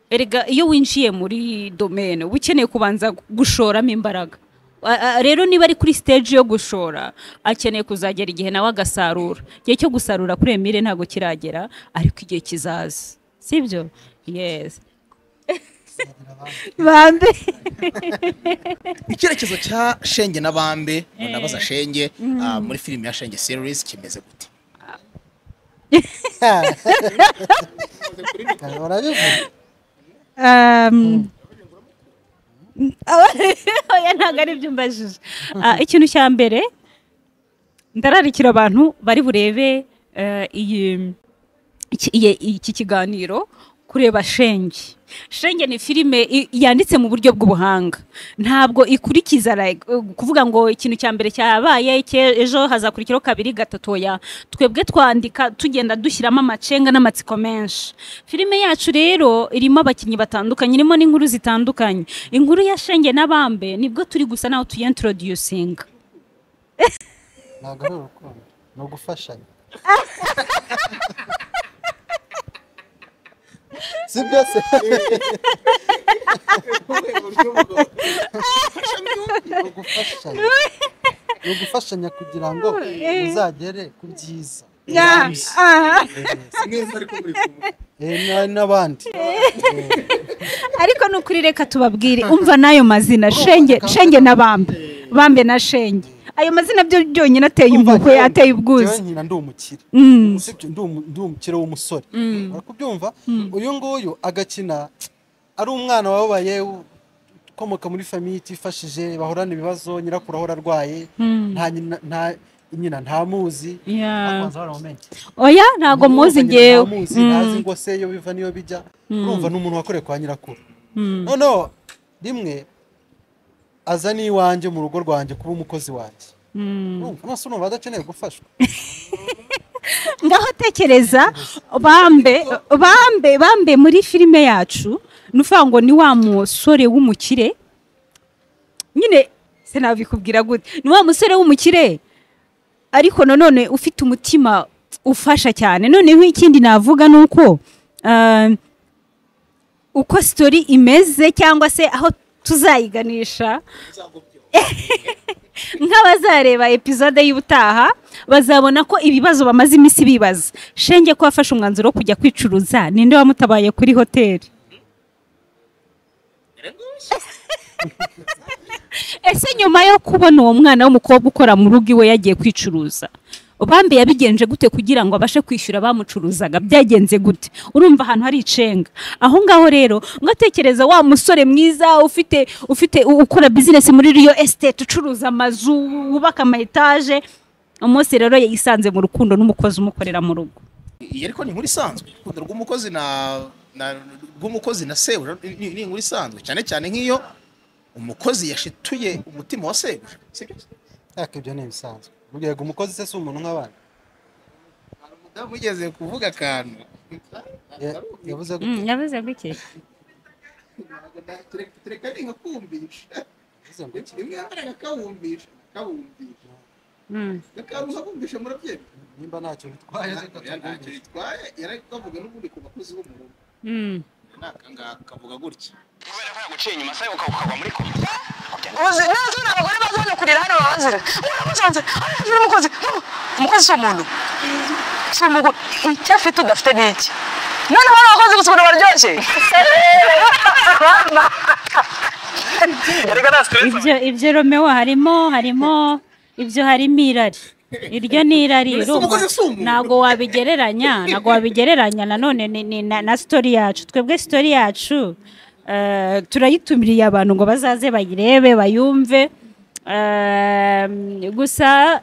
erega iyo winjiye muri domene uba ukeneye kubanza gushoramo imbaraga A- a- rero niba ari kuri stage yo gushora akeneye kuzagera igihe nawe agasarura igihe cyo gusarura kuri emile ntabwo kiragera ariko igihe kizaza sibyo yes bande icyerekezo cya shenge n'abambe nabaza shenge ah, muri filime ya shenge series kimeze gute barabivuga Um, oya ntabwo ari byo umbajije Ah, ikintu cya mbere ndararikira abantu bari burebe eh, iyi iki- iye- iki kiganiro kureba shenge shenge ni filime i- yanditse mu buryo bw'ubuhanga ntabwo ikurikiza like, uh, kuvuga ngo ikintu cya mbere cyabaye ke- ejo hazakurikiraho kabiri gatatu ya twebwe twandika tugenda dushyiramo amacenga n'amatsiko menshi filime yacu rero irimo abakinnyi batandukanye irimo n'inkuru zitandukanye inkuru ya shenge n'abambe nibwo turi gusa naho tuyintroducinga ntabwo ari urukundo ni ugufashanya si byose ni ugufashanya ni ugufashanya kugira ngo uzagere ku byiza Eh, na- n'abandi ariko ni ukuri reka tubabwire umva n'ayo mazina shenge shenge na bambe bambe na shenge ayo mazina byo byonyine ateye umuko yateye ubwuzu nyina ndi umukire Mm. usibye ndi umu- ndi umukire w'umusore kubyumva uyu nguyu agakina ari umwana wababaye u- ukomoka muri famiye itifashije bahorana ibibazo nyirakuru ahora arwaye nta nyina nta- nyina ntamuzi Yeah. abanza baramumenya oya ntabwo muzi ngewe ntamuzi Mm. ntazi ngo se iyo biva niyo bijya urumva ni umuntu wakoreye kwa nyirakuru Mm. noneho rimwe aza n'iwanjye mu rugo rwanjye kuba umukozi wanjye Mm. urumva nose urumva adakeneye gufashwa ngaho tekereza bambe bambe bambe muri filime yacu ni ukuvuga ngo ni wa musore w'umukire nyine se nabikubwira gute ni wa musore w'umukire ariko nanone ufite umutima ufasha cyane noneho ikindi navuga ni uko ah, uko sitori imeze cyangwa se aho tuzayiganisha nk'abazareba epizode y'ubutaha bazabona ko ibibazo bamaze iminsi bibaza shenge ko wafashe umwanzuro wo kujya kwicuruza ninde wamutabaye kuri hoteli ese nyuma yo kubona uwo mwana w'umukobwa ukora mu rugo iwe yagiye kwicuruza bambe yabigenje gute kugira ngo abashe kwishyura bamucuruzaga byagenze gute urumva ahantu hari icenga aho ngaho rero ngatekereza wa musore mwiza ufite ufite u- ukora bizinesi muri riyo esiteti ucuruza amazu wubaka ama etaje umunsi rero yisanze mu rukundo n'umukozi umukorera mu rugo iyi ariko ni inkuru isanzwe urukundo rw'umukozi na na rw'umukozi na sebuja ni- ni ni inkuru isanzwe cyane cyane nk'iyo umukozi yashituye umutima wa sebuja sibyo ariko ibyo ni ibisanzwe ubwo umukozi se si umuntu nk'abandi hari umudamu wigeze kuvuga akantu Ya- yavuze gute yavuze gutya tureka ni nka kumvisha yavuze ngo iki? rimwe yambaraga kawumvisha kawumvisha gakaruza kumvisha murabyemera nimba ntacyo bitwaye reka ntacyo tubwumvishe. bitwaye yari kavuga n'ubundi ku bakozi bo mu rugo ni akangaka kavuga gutya kubera ko yaguciye inyuma se ukaba ukagwa muri koma ubuzima n'abazungu abagore bazi bajya kurira hano baba bazira uramusanze hariya hejuru y'umukozi hano, umukozi si umuntu si umuntu icyo afite udafite ni iki noneho n'abakozi gusa ukuntu baryoshye ariko nta stress ibyo ibyo romewo harimo harimo ibyo harimo irari iryo ni irari Mbese urumva? umukozi si umuntu? ntabwo wabigereranya ntabwo wabigereranya nanone ni- ni na- na sitori yacu twebwe sitori yacu eh, turayitumiriye abantu ngo bazaze bayirebe bayumve Eh, gusa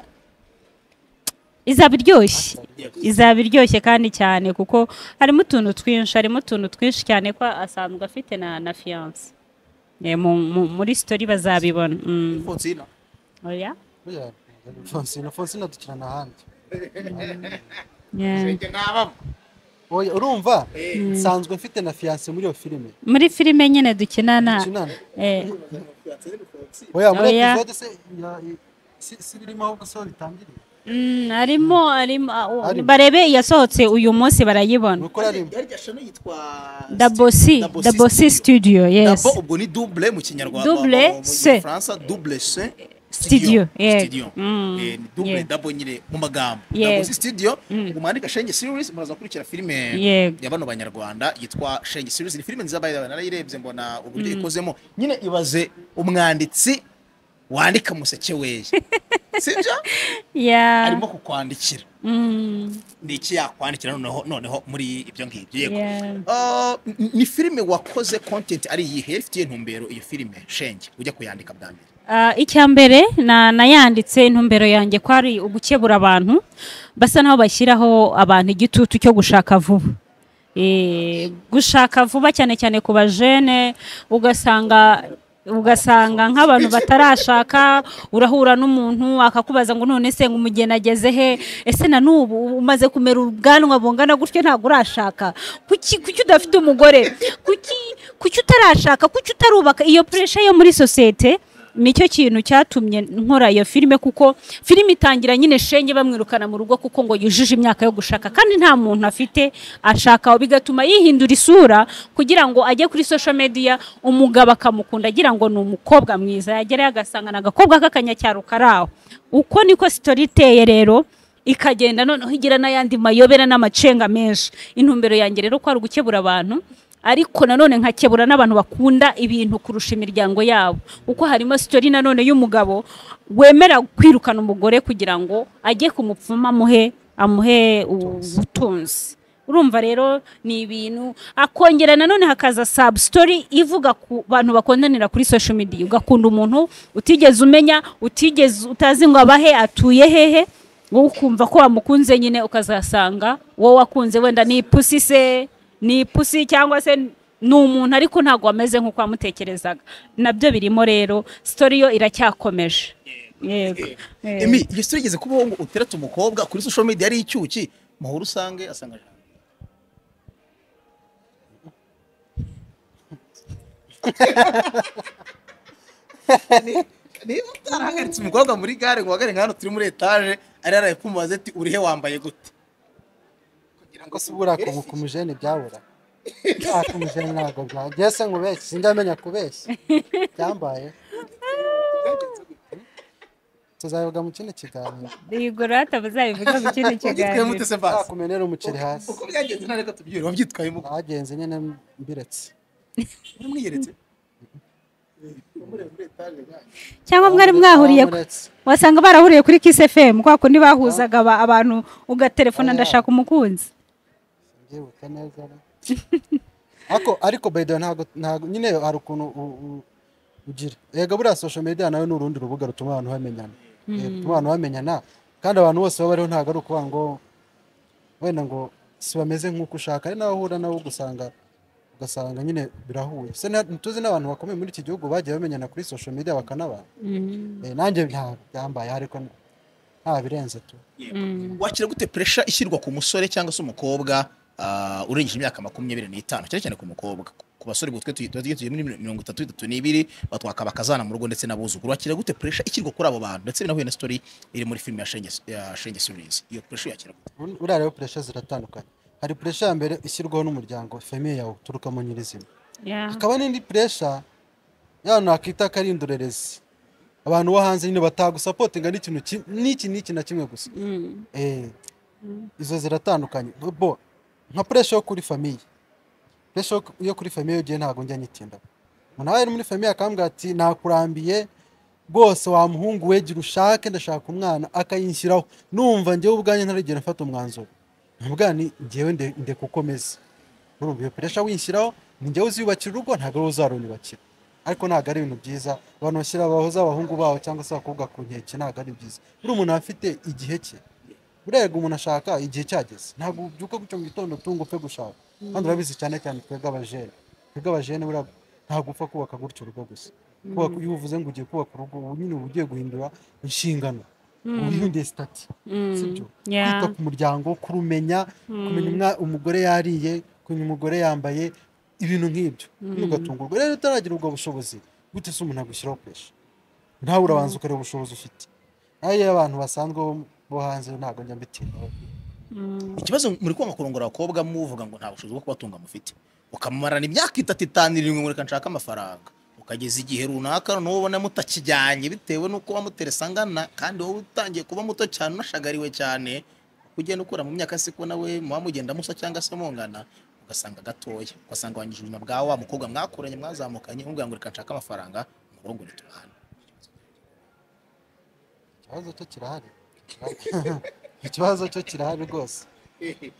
izaba iryoshye izaba iryoshye kandi cyane kuko harimo utuntu twinshi harimo utuntu twinshi cyane ko asanzwe afite na na fiyanse Eh, mu- mu- muri sitori bazabibona Mm. fonsina oya Buriya, fonsina fonsina dukirana ahandi Yeah. njye nabamo oya urumva nsanzwe mfite na fiyanse muri iyo filime muri filime nyine dukinana dukinana eh, oya muri Oya. epizode se ya- i- si si birimo ahubwo se aho bitangiriye Mm, arimo arimo ah, oh, Arimo. barebe yasohotse uyu munsi barayibona uko arimo Yari iryo shami yitwa Double C Double C Studio yes Dabo ubwo ni double mu kinyarwanda Double mu- mu- mu C. Gifaransa double C Studio, yeah. studio Mm, Eh, ni double yeah. double nyine mu magambo Yeah. Double C studio ubwo mwandika Shenge series muraza gukurikira filime Yego. ya bano banyarwanda yitwa Shenge series ni filime nziza by the way narayirebye mbona uburyo ikozemo nyine ibaze umwanditsi wandika museke weye sibyo yeah arimo kukwandikira mm, ni iki yakwandikira noneho noneho muri ibyo ngibyo yego yeah Ah, n- ni filime wakoze content ari iyihe ifitiye intumbero iyo filime shenge ujya kuyandika bwa mbere Ah, icya mbere na- nayanditse intumbero yanjye ko ari ugukebura abantu basa naho bashyiraho abantu igitutu cyo gushaka vuba Eh, gushaka vuba cyane cyane ku bajene ugasanga ugasanga nk'abantu batarashaka urahura n'umuntu akakubaza ngo none se ngo umugeni ageze he ese na n'ubu umaze kumera ubwanwa bungana gutyo ntabwo urashaka kuki kuki udafite umugore kuki kuki utarashaka kuki utarubaka iyo puresha yo muri sosiyete nicyo kintu cyatumye nkora iyo filime kuko filime itangira nyine shenge bamwirukana mu rugo kuko ngo yujuje imyaka yo gushaka kandi nta muntu afite ashaka bigatuma yihindura isura kugira ngo ajye kuri social media umugabo akamukunda agira ngo ni umukobwa mwiza yagerayo agasanga ni agakobwa k'akanyacyaro kari aho uko niko sitori iteye rero ikagenda noneho igira n'ayandi mayobera n'amacenga menshi intumbero yanjye rero ko ari ugukebura abantu ariko nanone nkakebura n'abantu bakunda ibintu kurusha imiryango yabo kuko harimo sitori nanone y'umugabo wemera kwirukana umugore kugira ngo ajye kumupfuma amuhe amuhe ubutunzi urumva rero ni ibintu akongera nanone hakaza sabu sitori ivuga ku bantu bakondanira kuri social media ugakunda umuntu utigeze umenya utigeze utazi ngo abahe atuye hehe wowe ukumva ko wamukunze nyine ukazasanga wowe wakunze wenda ni ipusi se ni ipusi cyangwa se ni umuntu ariko ntabwo wameze nk'uko wamutekerezaga nabyo birimo rero sitori yo iracyakomeje yego yego. emi iyo si igeze kubaho ngo uteretse umukobwa kuri social media ari icyuki muhura usange asanga jambo. Ni- niba utarahagaritse umukobwa muri gare ngo uhagarare nka hano turi muri etaje ari yaraye kumubaza ati urihe wambaye gute kugira ngo ko sibura kubuka umujene byabura Ah, ko umujene ntabwo bwa ngese nkubeshye sinjamenya kubeshya byambaye tuzabivuga mu kindi kiganiro yego rata buzabivuga mu kindi wabyitwaye kiganiro mute se basi kumenera umuceri hasi uko byagenze ntareka tubyure wabyitwayemo bagenze nyine mbiretse uramwiyeretse cyangwa mwari mwahuriye ku- Bamuretse. wasanga barahuriye kuri kiss fm kwa kundi bahuzaga aba- abantu ugaterefona ndashaka umukunzi Ndibuka neza ariko ariko by the way ntabwo ntabwo nyine hari ukuntu u- u- ugira yego buriya social media nayo ni urundi rubuga rutuma abantu bamenyana Eh, rutuma abantu bamenyana kandi abantu bose baba bariho ntabwo ari ukuvuga ngo wenda ngo si bameze nk'uko ushaka ari nawe uhura nawe ugasanga ugasanga nyine birahuye se na- tuzi n'abantu bakomeye muri iki gihugu bagiye bamenyana kuri social media bakanabana Eh, nanjye ntabwo byambaye ariko nta birenze tu wakira gute puresha ishyirwa ku musore cyangwa se umukobwa ah, urengeje imyaka makumyabiri n'itanu cyane cyane ku mukobwa ku basore ubwo twe tugiye- tuba tugiye tugiye muri mirongo itatu itatu n'ibiri batwakaba akazana mu rugo ndetse n'abuzukuru wakira gute puresha ishyirwa kuri abo bantu ndetse binahuye na sitori iri muri filime ya Shenge ya Shenge series iyo puresha yakira gute Bur- buriya rero puresha ziratandukanye hari puresha ya mbere ishyirwaho n'umuryango famiye yawe uturukamo nyirizina hakaba n'indi puresha ya nakwita ko ari indorerezi abantu bo hanze nyine batagusapotinga n'ikintu ki- n'iki n'iki na kimwe gusa Eh, izo ziratandukanye bo nka puresha yo kuri famiye puresha yo ku- yo kuri famiye ugiye ntabwo njya nyitinda umuntu aba ari muri famiye akambwira ati nakurambiye rwose wa muhungu we gira ushake ndashaka umwana akayinshyiraho numva njyewe ubwanjye ntarigera mfata umwanzuro ntabwo ni njyewe nde- ndeka ukomeze urumva iyo puresha winshyiraho ni njyewe uziyubakira urugo ntabwo ari uzaruyubakira ariko ntabwo ari ibintu byiza abantu bashyira abahoze abahungu babo cyangwa se abakobwa ku nkeke ntabwo ari byiza buri umuntu aba afite igihe cye burega umuntu ashaka igihe cyageze ntabwo ubyuka gutyo mu gitondo tungo upfe gushaka kandi urabizi cyane cyane twebwe abajene twebwe abajene buriya ntabwo upfa kubaka gutyo urugo gusa kubaka iyo uvuze ngo ugiye kubaka urugo uba nyine uba ugiye guhindura inshingano uba uhinduye sitati sibyo Yeah. kwita ku muryango kurumenya kumenya umwa- umugore yariye kumenya umugore yambaye ibintu nk'ibyo ugatungurwa rero utaragira ubwo bushobozi gute se umuntu agushyiraho pesha ntawe urabanza ukareba ubushobozi ufite nayo iyo abantu basanzwe bo- bo hanze ntabwo njya mbitindaho ikibazo muri kwanga kurongora abakobwa muvuga ngo nta bushobozi bwo kubatunga mufite ukamumarana imyaka itatu itanu irindwi ngo reka nshake amafaranga ukageza igihe runaka n'uwo ubona mutakijyanye bitewe n'uko wamuteresa angana kandi wowe utangiye kuba muto cyane unashagariwe cyane uko ugenda ukura mu myaka siko nawe muba mugenda musa cyangwa se mungana ugasanga gatoya ugasanga wangije ubuzima bwa wa mukobwa mwakuranye mwazamukanye umubwira ngo reka nshake amafaranga umurongore tubahane ikibazo cyo kirahari ikibazo cyo kirahari rwose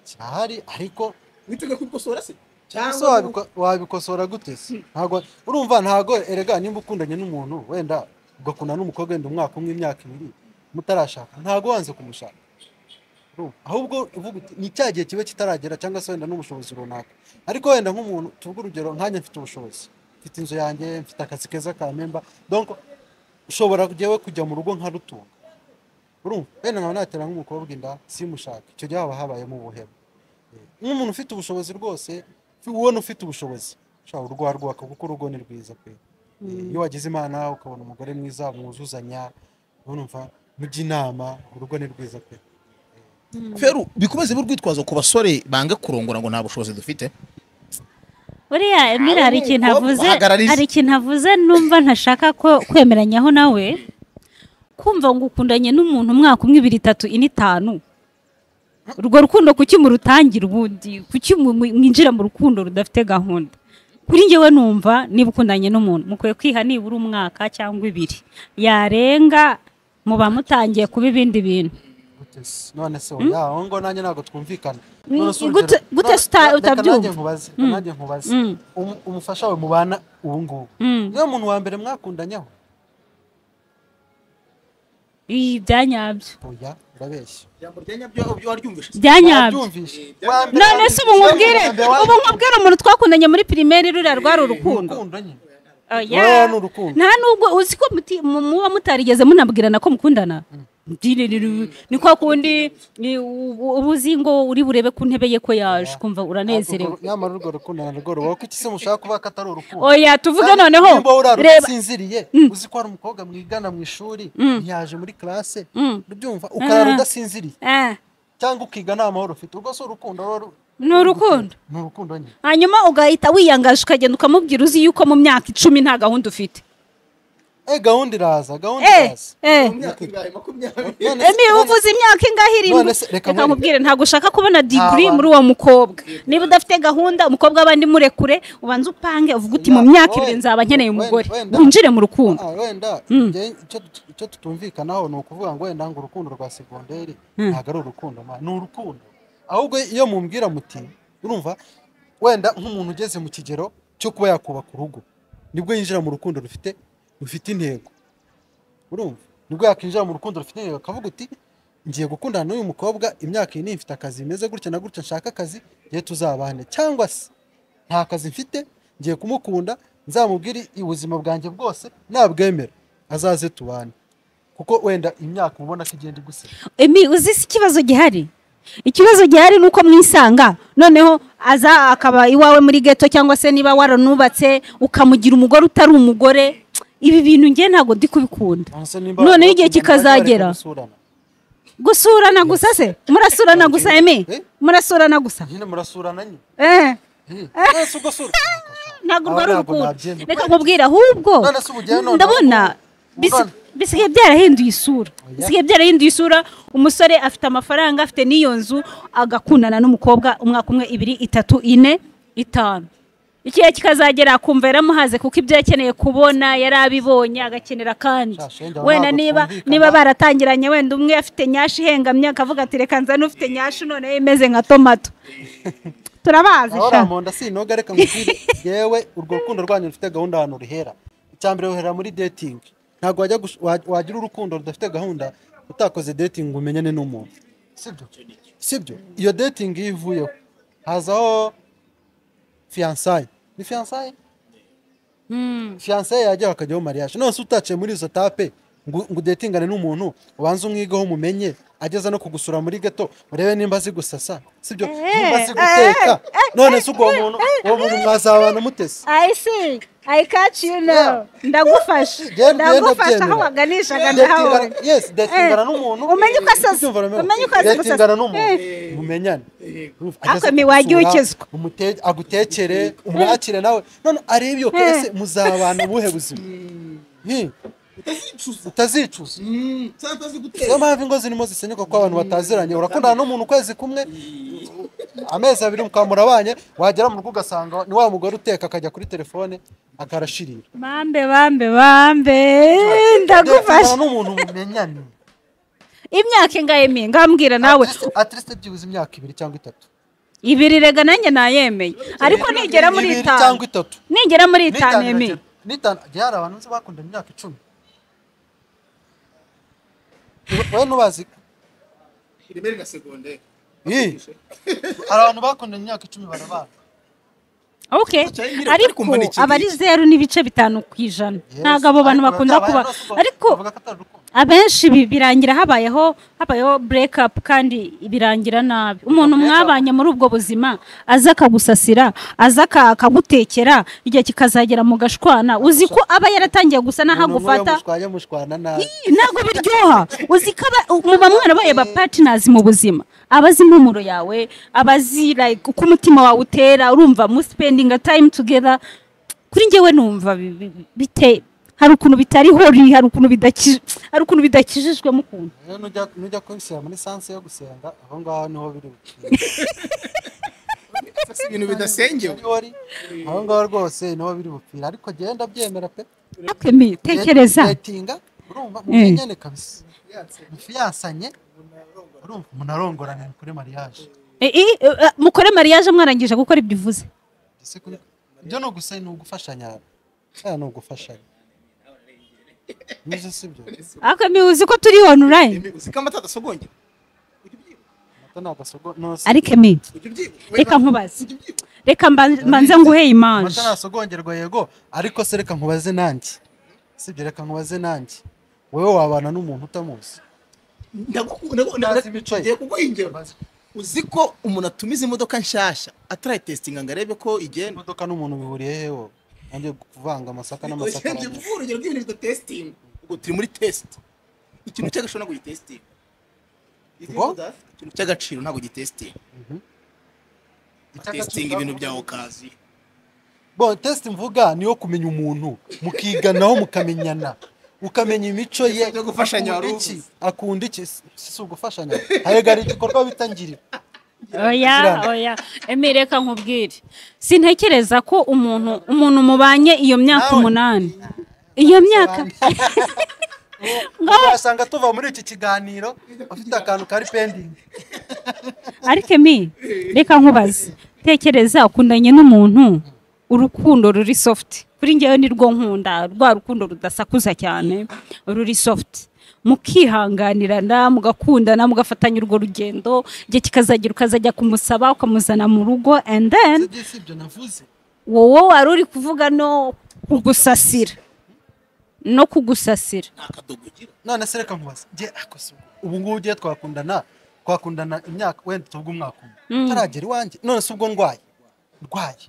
kirahari ariko witega kubikosora se ese wabiko- wabikosora gute se ntabwo urumva ntabwo erega nimba ukundanye n'umuntu wenda ugakundana n'umukobwa wenda umwaka umwe imyaka ibiri mutarashaka ntabwo wanze kumushaka Urumva? ahubwo uvuga uti ni cya gihe kiba kitaragera cyangwa se wenda n'ubushobozi runaka ariko wenda nk'umuntu tuvuge urugero nkanjye mfite ubushobozi mfite inzu yanjye mfite akazi keza ka memba donc ushobora jewe kujya mu rugo nka rutunga urumva wenda nkaba natera nk'umukobwa inda simushaka icyo gihe haba habayemo ubuhemu nk'umuntu ufite ubushobozi rwose ubona ufite ubushobozi ushobora urugo warwubaka kuko urugo ni rwiza pe Eh, iyo wagize imana ukabona umugore mwiza mwuzuzanya urumva mujya inama urugo ni rwiza pe feru bikomeze b'urwitwazo ku basore banga kurongora ngo nta bushobozi dufite buriya emera hari ikintu umukobwa avuze uhagarariza. hari ikintu avuze numva ntashaka ko kwemeranyaho nawe kumva ngo ukundanye n'umuntu umwaka umwe ibiri itatu ine itanu urwo rukundo kuki murutangira ubundi kuki mu- mu- mwinjira mu rukundo rudafite gahunda kuri njyewe numva niba ukundanye n'umuntu mukwiye kwiha nibura umwaka cyangwa ibiri yarenga muba mutangiye kuba ibindi bintu Gute se? none se oya aho ngo nanjye ntabwo twumvikana Mm, None se urugero- gute- gute none- uta- reka nanjye utabyumva? nkubaze Mm. nanjye nkubaze Mm. Um- umufasha we mubana ubu ngubu Mm. niwe muntu wa mbere mwakundanyeho Ii, byanyabyo oya urabeshya ijambo rya nyabyo ubyo waryumvise byanyabyo wabyumvise none se ubu nkubwire ubu nkubwire umuntu twakundanye muri pirimeri ruriya rwari urukundo ukundanye Oya. Rwari ni urukundo. nta nubwo uzi ko muti- mu- muba mutarigeze munabwirana ko mukundana Diririru. ni kwa kundi ni ubu- ubu uzi ngo uri burebe ku ntebe ye ko yaje kumva uranezerewe nyamara urwo rukundo na rwo rubaho kuko iki se mushaka kuvuga ko atari urukundo oya tuvuge Kandi noneho nimba uraruka reba usinziriye uzi ko hari umukobwa mwigana mu ishuri ntiyaje muri classe Mm. ubyumva ukarara Ah. udasinziriye Eh, cyangwa ukiga nta mahoro ufite urwo si urukundo ruba ru- ni urukundo ni urukundo nyine hanyuma ugahita wiyangaje ukagenda ukamubwira uzi yuko mu myaka icumi nta gahunda ufite eh gahunda iraza gahunda Eh, iraza eh. None se- emi uvuze imyaka ingahe irindwi None se, reka reka nkwereke. nkubwire ntabwo ushaka kubona digiri Aba- muri uwo mukobwa niba udafite gahunda umukobwa w'abandi murekure ubanze upange uvuge uti mu Wenda- myaka ibiri wenda- nzaba nkeneye wenda- umugore wenda- winjire mu rukundo Ah, wenda njye icyo tut- icyo tutumvikanaho ni ukuvuga ngo wenda ngo urukundo rwa segonderi ntabwo ari urukundo ma ni urukundo ahubwo iyo mumbwira muti urumva wenda nk'umuntu ugeze mu kigero cyo kuba yakubaka urugo nibwo yinjira mu rukundo rufite rufite intego urumva nibwo yakwinjira mu rukundo rufite intego akavuga uti ngiye gukundana n'uyu mukobwa imyaka iyi niyi mfite akazi bimeze gutya na gutya nshaka akazi ngiye tuzabane cyangwa se nta kazi mfite ngiye kumukunda nzamubwire ubuzima bwanjye bwose nabwemera azaze tubane kuko wenda imyaka ubona ko igenda igusira emi uzi si ikibazo gihari ikibazo gihari ni uko mwisanga noneho aza akaba iwawe muri geto cyangwa se niba waranubatse ukamugira umugore utari umugore ibi bintu ngewe ntabwo ndi kubikunda Nonese nimba noneho bakundana, igihe bajye kikazagera bareka gusurana. gusurana gusa se murasurana gusa emi Eh? murasurana gusa nyine murasurana nyine eh Eh, none se ubwo si urukundo? ntabwo Aho rwari ntabwo urukundo nabyemera. reka nkubwire ahubwo None se ubujyayo noneho ndabona ubu- bisi- ubwana. bisigaye byarahinduye isura bisigaye byarahinduye isura umusore afite amafaranga afite n'iyo nzu agakundana n'umukobwa umwaka umwe ibiri itatu ine itanu ikihe kikazagera akumva yaramuhaze kuko ibyo yakeneye kubona yari abibonye agakenera kandi Sha, shenge aho wenda ntabwo niba twumvikana. niba baratangiranye wenda umwe afite nyashi ihengamye akavuga ati reka nzane ufite nyashi noneho imeze nka tomato turabazi aho sha ramonda sinoga reka ngubwire yewe urwo rukundo rwanyu rufite gahunda ahantu ruhera icya mbere ruhera muri dating ntabwo wajya gush- wa- wagira urukundo rudafite gahunda utakoze dating ngo umenyane n'umuntu sibyo sibyo iyo dating iyo ivuyeho hazaho fiyansaye ni fiyansaye fiyansaye yajyaho hakajyaho mariage none se utaciye muri izo tape ngo ngo udetingane n'umuntu ubanze umwigeho mumenye ageza no kugusura muri gato urebe nimba azi gusasa sibyo nimba azi guteka none se ubwo uwo muntu uwo muntu mwazabana mutese I see. I catch you now. Ndagufasha. Byari- byari Ndagufasha aho ndabyemera. waganishaga ndahabona. Datingana- yes datingana n'umuntu Umenye uko asaza. Ubyumva na Mary? Umenye uko asaza gusa. datingana n'umuntu Eh. mumenyane Ariko miwajya uwukizwa. umute- agutekere umwakire nawe none arebe iyo Eh. ese muzabana ubuhe buzima Hi, utazicuza niyo mpamvu ingo zirimo zisenyuka kuko abantu bataziranye urakundana n'umuntu ukwezi kumwe amezi abiri mukaba murabanye wagera mu rugo ugasanga ni wa mugore uteka akajya kuri telefone akarashirira bambe bambe bambe Datingana ndagufasha n'umuntu mumenyane imyaka ingahe ngambwira nawe atirese byibuze imyaka ibiri cyangwa itatu ibiri rega nanjye nayemeye ariko nigera muri ibiri itanu cyangwa itatu nigera muri itanu Nitanu emeye iragera- nitanu jya hari abantu nzi bakundana imyaka icumi Wowe- wowe ntubazi rimwe na segonderi Ih, hari abantu bakundana imyaka icumi barabana okay cyangwa ariko kumva ni iki aba ari zeru n'ibice bitanu ku ijana ntabwo abo bantu bakunda kuba ariko abenshi bi- birangira habayeho habayeho break up kandi birangira nabi umuntu break up. mwabanye muri ubwo buzima aza akagusasira aza aka- akagutekera igihe kikazagera mu gashwana uzi ko aba yaratangiye gusa n'aho agufata mushwanya mushwana nabi Ih, ntabwo biryoha uzi ko aba- muba mwarabaye ba partners mu buzima aba azi impumuro yawe aba azi like uko umutima wawe utera urumva mu spending a time together kuri njyewe numva bi- bi- bite hari ukuntu bitariho ri- hari ukuntu bidaki- hari ukuntu bidakijijwemo ukuntu rero nujya nujya kwishyira muri sanse yo gusenga aho ngaho niho biri bukire. ibintu bidasengewe Niho biri, aho ngaho rwose niho biri bupfira ariko genda byemera pe Ariko Emile, tekereza datinga urumva mumenyane kabisa mufiyansanye urumva munarongorane kuri mariage Eh, eh, eh, mukore mariage mwarangije gukora ibyo uvuze Ese kuri- ibyo ni ugusa ni ugufashanya aya ni ugufashanya nizo si byo ariko Emile, uzi ko turi online uzi ko amata adasogongera Ata ni agasogo no si ariko Emile, ujya ubyibuha reka nkubaze reka mba- mbanze nguhe imanje amata ntasogongerwa yego ariko se reka nkubaze nanjye si ibyo reka nkubaze nanjye wowe wabana n'umuntu utamuzi Ntazi imico ye. ndagukundagiye kuguha ingero uzi ko umuntu atumiza imodoka nshyashya atarayitesitinga ngo arebe ko igenda imodoka n'umuntu bihuriye heho nanjye kuvanga amasaka ugiye n'amasaka kuvuga urugero rw'ibintu bidatesitinga ubwo turi muri tesite ikintu cy'agaciro ntabwo gitesitinga Ubwo? ikintu cy'agaciro ntabwo gitesitinga testinga ibintu byawe ukaziyo Bon, test mvuga niyo kumenya umuntu mukiganaho mukamenyana ukamenya imico ye Ibyo gufashanya akunda wari iki, uvuze. akunda iki si si ugufashanya harega hari igikorwa bita ngiri oya Zirana. oya emi reka nkubwire sintekereza ko umuntu umuntu mubanye iyo myaka Nawe. umunani iyo myaka Ngaho- wasanga tuva muri iki kiganiro ufite akantu kari pending ariko emi reka nkubaze tekereza ukundanye n'umuntu urukundo ruri soft kuri njyewe ni rwo nkunda rwa rukundo rudasakuza cyane ruri soft mukihanganirana mugakundana mugafatanya urwo rugendo igihe kikazagera ukazajya kumusaba ukamuzana mu rugo and then si ibyo navuze wowe wari uri kuvuga no kugusasira no kugusasira nta kadogo ugira none se reka nkubaze nge ako si ubwo. ubu ngubu ugiye twakundana twakundana imyaka wenda tuvuge umwaka umwe taragera iwanjye none se ubwo ndwaye ndwaye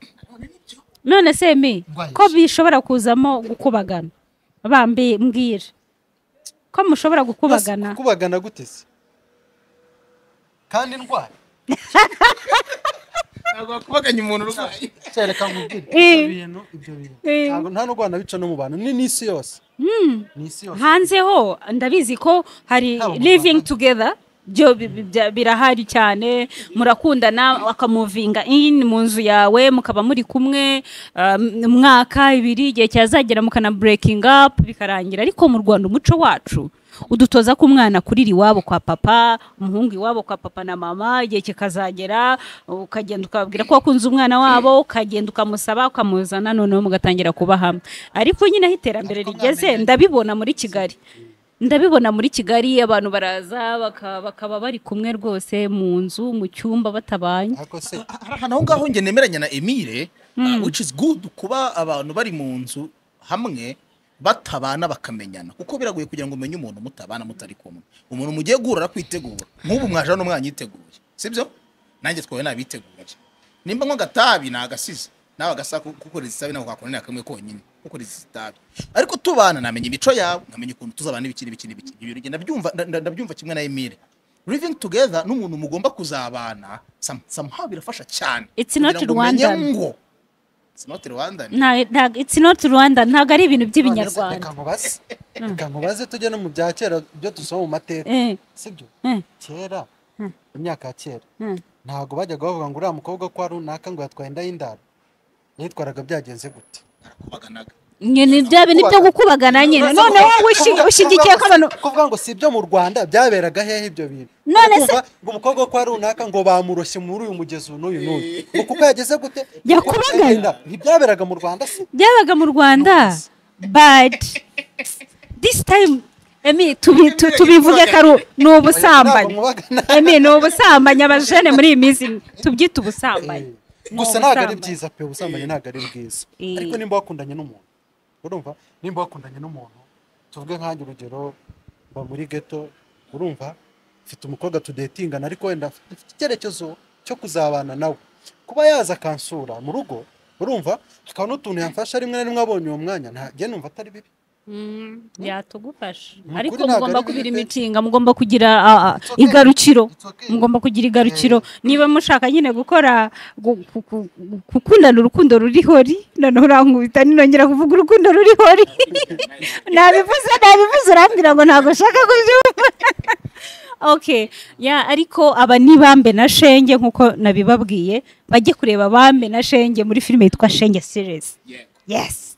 none se mi Ndwaye ko iki? bishobora kuzamo gukubagana bambi mbwira ko mushobora gukubagana kubagana gute se kandi ndwaye ntabwo wakubaganya umuntu urwaye cyereka nkubwire Eh. ibyo bintu ibyo bintu Eh. ntabwo nta n'ubwo wanabica no mu bantu ni n'isi yose ni isi yose hanze ho ndabizi ko hari Haba mu living Rwanda. together byo bi- bi- bya- birahari cyane murakundana akamuvinga in mu nzu yawe mukaba muri kumwe um, mwaka ibiri igihe cyazagera mukana breaking up bikarangira ariko mu Rwanda umuco wacu udutoza ko umwana kurira iwabo kwa papa umuhungu iwabo kwa papa na mama igihe kikazagera ukagenda ukababwira ko wakunze umwana wabo ukagenda ukamusaba ukamuzana noneho mugatangira kuba hamwe ariko nyine aho iterambere rigeze ndabibona muri kigali ndabibona muri kigali abantu baraza baka- bakaba bari kumwe rwose mu nzu mu cyumba batabanye ariko se hari ahantu aho ngaho njye nemeranya na emile uh, which is good kuba abantu bari mu nzu hamwe batabana bakamenyana kuko biragoye kugira ngo umenye umuntu mutabana mutari kumwe umuntu mugiye guhura arakwitegura nk'ubu mwajana n'umwana yiteguye sibyo nanjye twawe nabiteguye nimba nk'agatabi ni agasize nawe agasa kukoreza isabi ntabwo wakorera kamwe konyine kukoreza itabi ariko tubana namenya imico yawe nkamenya ukuntu tuzabana n'ibiki n'ibiki n'ibiki ibi bintu ndabyumva nda- nda- ndabyumva kimwe na emile living together n'umuntu mugomba kuzabana sam- somehow birafasha cyane It's not kugira ngo umenye Rwandan. ngo it's not Rwandan nta- nta- it's not rwanda ntabwo ari ibintu Reka by'ibinyarwanda nkubaze reka nkubaze tujye no mu bya kera ibyo dusoma mu mateka Eh, sibyo eh, kera Mm. imyaka ya kera Mm. ntabwo bajyaga bavuga ngo uriya mukobwa kwa runaka ngo yatwaye inda y'indaro yitwaraga byagenze gute barakubaganaga nyine bya bintu byo gukubagana nyine none wowe ushi- ushyigikiye ko abantu kuvuga ngo si ibyo mu rwanda byaberaga hehe ibyo bintu None se- Uri kumva ngo umukobwa wo kwa runaka ngo bamuroshye muri uyu mugezi uyu n'uyu n'uyu ngo kuko yageze gute Yakubaganye? ntibyaberaga mu rwanda se byabaga mu rwanda but this time emi tubi- tu- tubivuge ko ari u- ni ubusambanyi Mwabagana. emi ni ubusambanyi abajene muri iyi minsi tubyita ubusambanyi Eh, gusa ntabwo ari byiza pe ubusambanyi ntabwo ari bwiza Eh. ariko nimba wakundanye n'umuntu urumva nimba wakundanye n'umuntu tuvuge nkanjye urugero mba muri geto urumva mfite umukobwa tudetingana ariko wenda mfite icyerekezo cyo kuzabana nawe kuba yaza akansura mu rugo urumva hakaba n'utuntu yamfasha rimwe na rimwe abonye uwo mwanya ntagiye numva atari bibi Mm, yatugufasha Ni ariko ukuri ntabwo mugomba ari kubira bibi pe. imitinga mugomba kugira a, a, It's okay. igarukiro It's okay. mugomba kugira igarukiro niba mushaka nyine gukora gu- ku- ku- gu- gukundana urukundo ruri hori noneho urankubita ninongera kuvuga urukundo ruri hori nabivuze nabivuze urambwira ngo ntabwo nshaka kubyumva okay ya ariko aba ni bambe na shenge nk'uko nabibabwiye bajye kureba bambe na shenge muri filime yitwa shenge series yes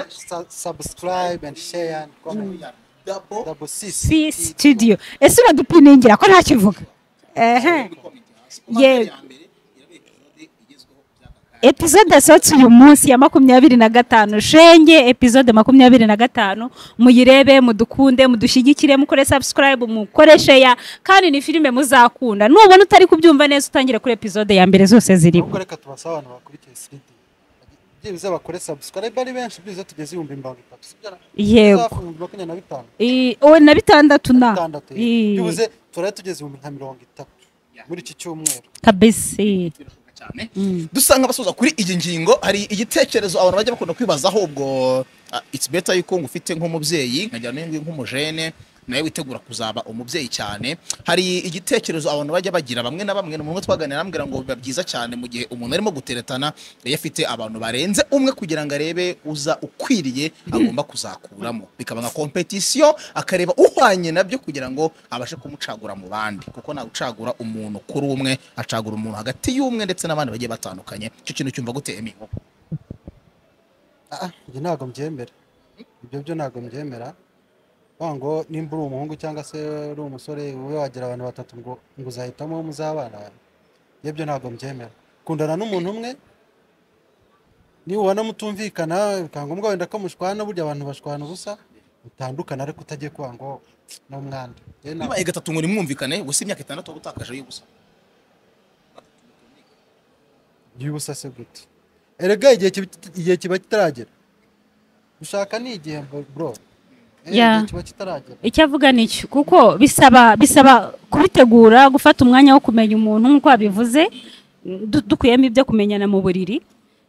Sa- subscribe and share and comment double six si studio ese uradupiningira ko ntacyo ivuga ehe ye epizode yasohotse uyu munsi ya makumyabiri na gatanu shenge epizode makumyabiri na gatanu muyirebe mudukunde mudushyigikire mukore subscribe mukore share kandi ni filime muzakunda nubona utari kubyumva neza utangire kuri epizode ya mbere zose zirimo ahubwo reka tubasaba abantu bakurikiye siridi byibuze bakore subscribe ari benshi byibuze tugeze ibihumbi mirongo itatu sibyo na- Yego. tuzahafi ibihumbi makumyabiri na bitanu I- o na bitandatu na bitandatu yego. I- byibuze turare tugeze ibihumbi nka mirongo itatu muri iki cyumweru kabisa birashoboka cyane dusanga abasoza kuri iyi ngingo hari igitekerezo abantu bajya bakunda kwibazaho ubwo ah, it's better yuko ngufite nk'umubyeyi nkagira n'indi nk'umujene nawe witegura kuzaba umubyeyi cyane hari igitekerezo abantu bajya bagira bamwe na bamwe ni umwe twaganira arambwira ngo biba byiza cyane mu gihe umuntu arimo guteretana iyo afite abantu barenze umwe kugira ngo arebe uza ukwiriye agomba kuzakuramo bikaba nka kompetisiyo akareba uhwanye nabyo kugira ngo abashe kumucagura mu bandi kuko ntawe ucagura umuntu kuri umwe acagura umuntu hagati y'umwe ndetse n'abandi bagiye batandukanye icyo kintu cyumva gute emi Ah, ah, ibyo ntabwo mbyemera ibyo byo ntabwo mbyemera Wa ngo nimba uri umuhungu cyangwa se uri umusore wowe wagira abantu batatu ngo ngo uzahitamo uwo muzabana ibyo byo ntabwo mbyemera kundana n'umuntu umwe niba ubona mutumvikana bikaba ngombwa wenda ko mushwana burya abantu bashwana ubusa mutandukana ariko utagiye kuba ngo ni umwanda Njye ntabwo- bibaye gatatu ngo nimwumvikane gusa imyaka itandatu waba utakaje y'ubusa y'ubusa se gute erega igihe kiba- igihe kiba kitaragera gushaka ni igihe bro Eh, Yeah. igihe kiba kitaragera icyo avuga ni cyo kuko bisaba bisaba kubitegura gufata umwanya wo kumenya umuntu nk'uko wabivuze du- dukuyemo ibyo kumenyana mu buriri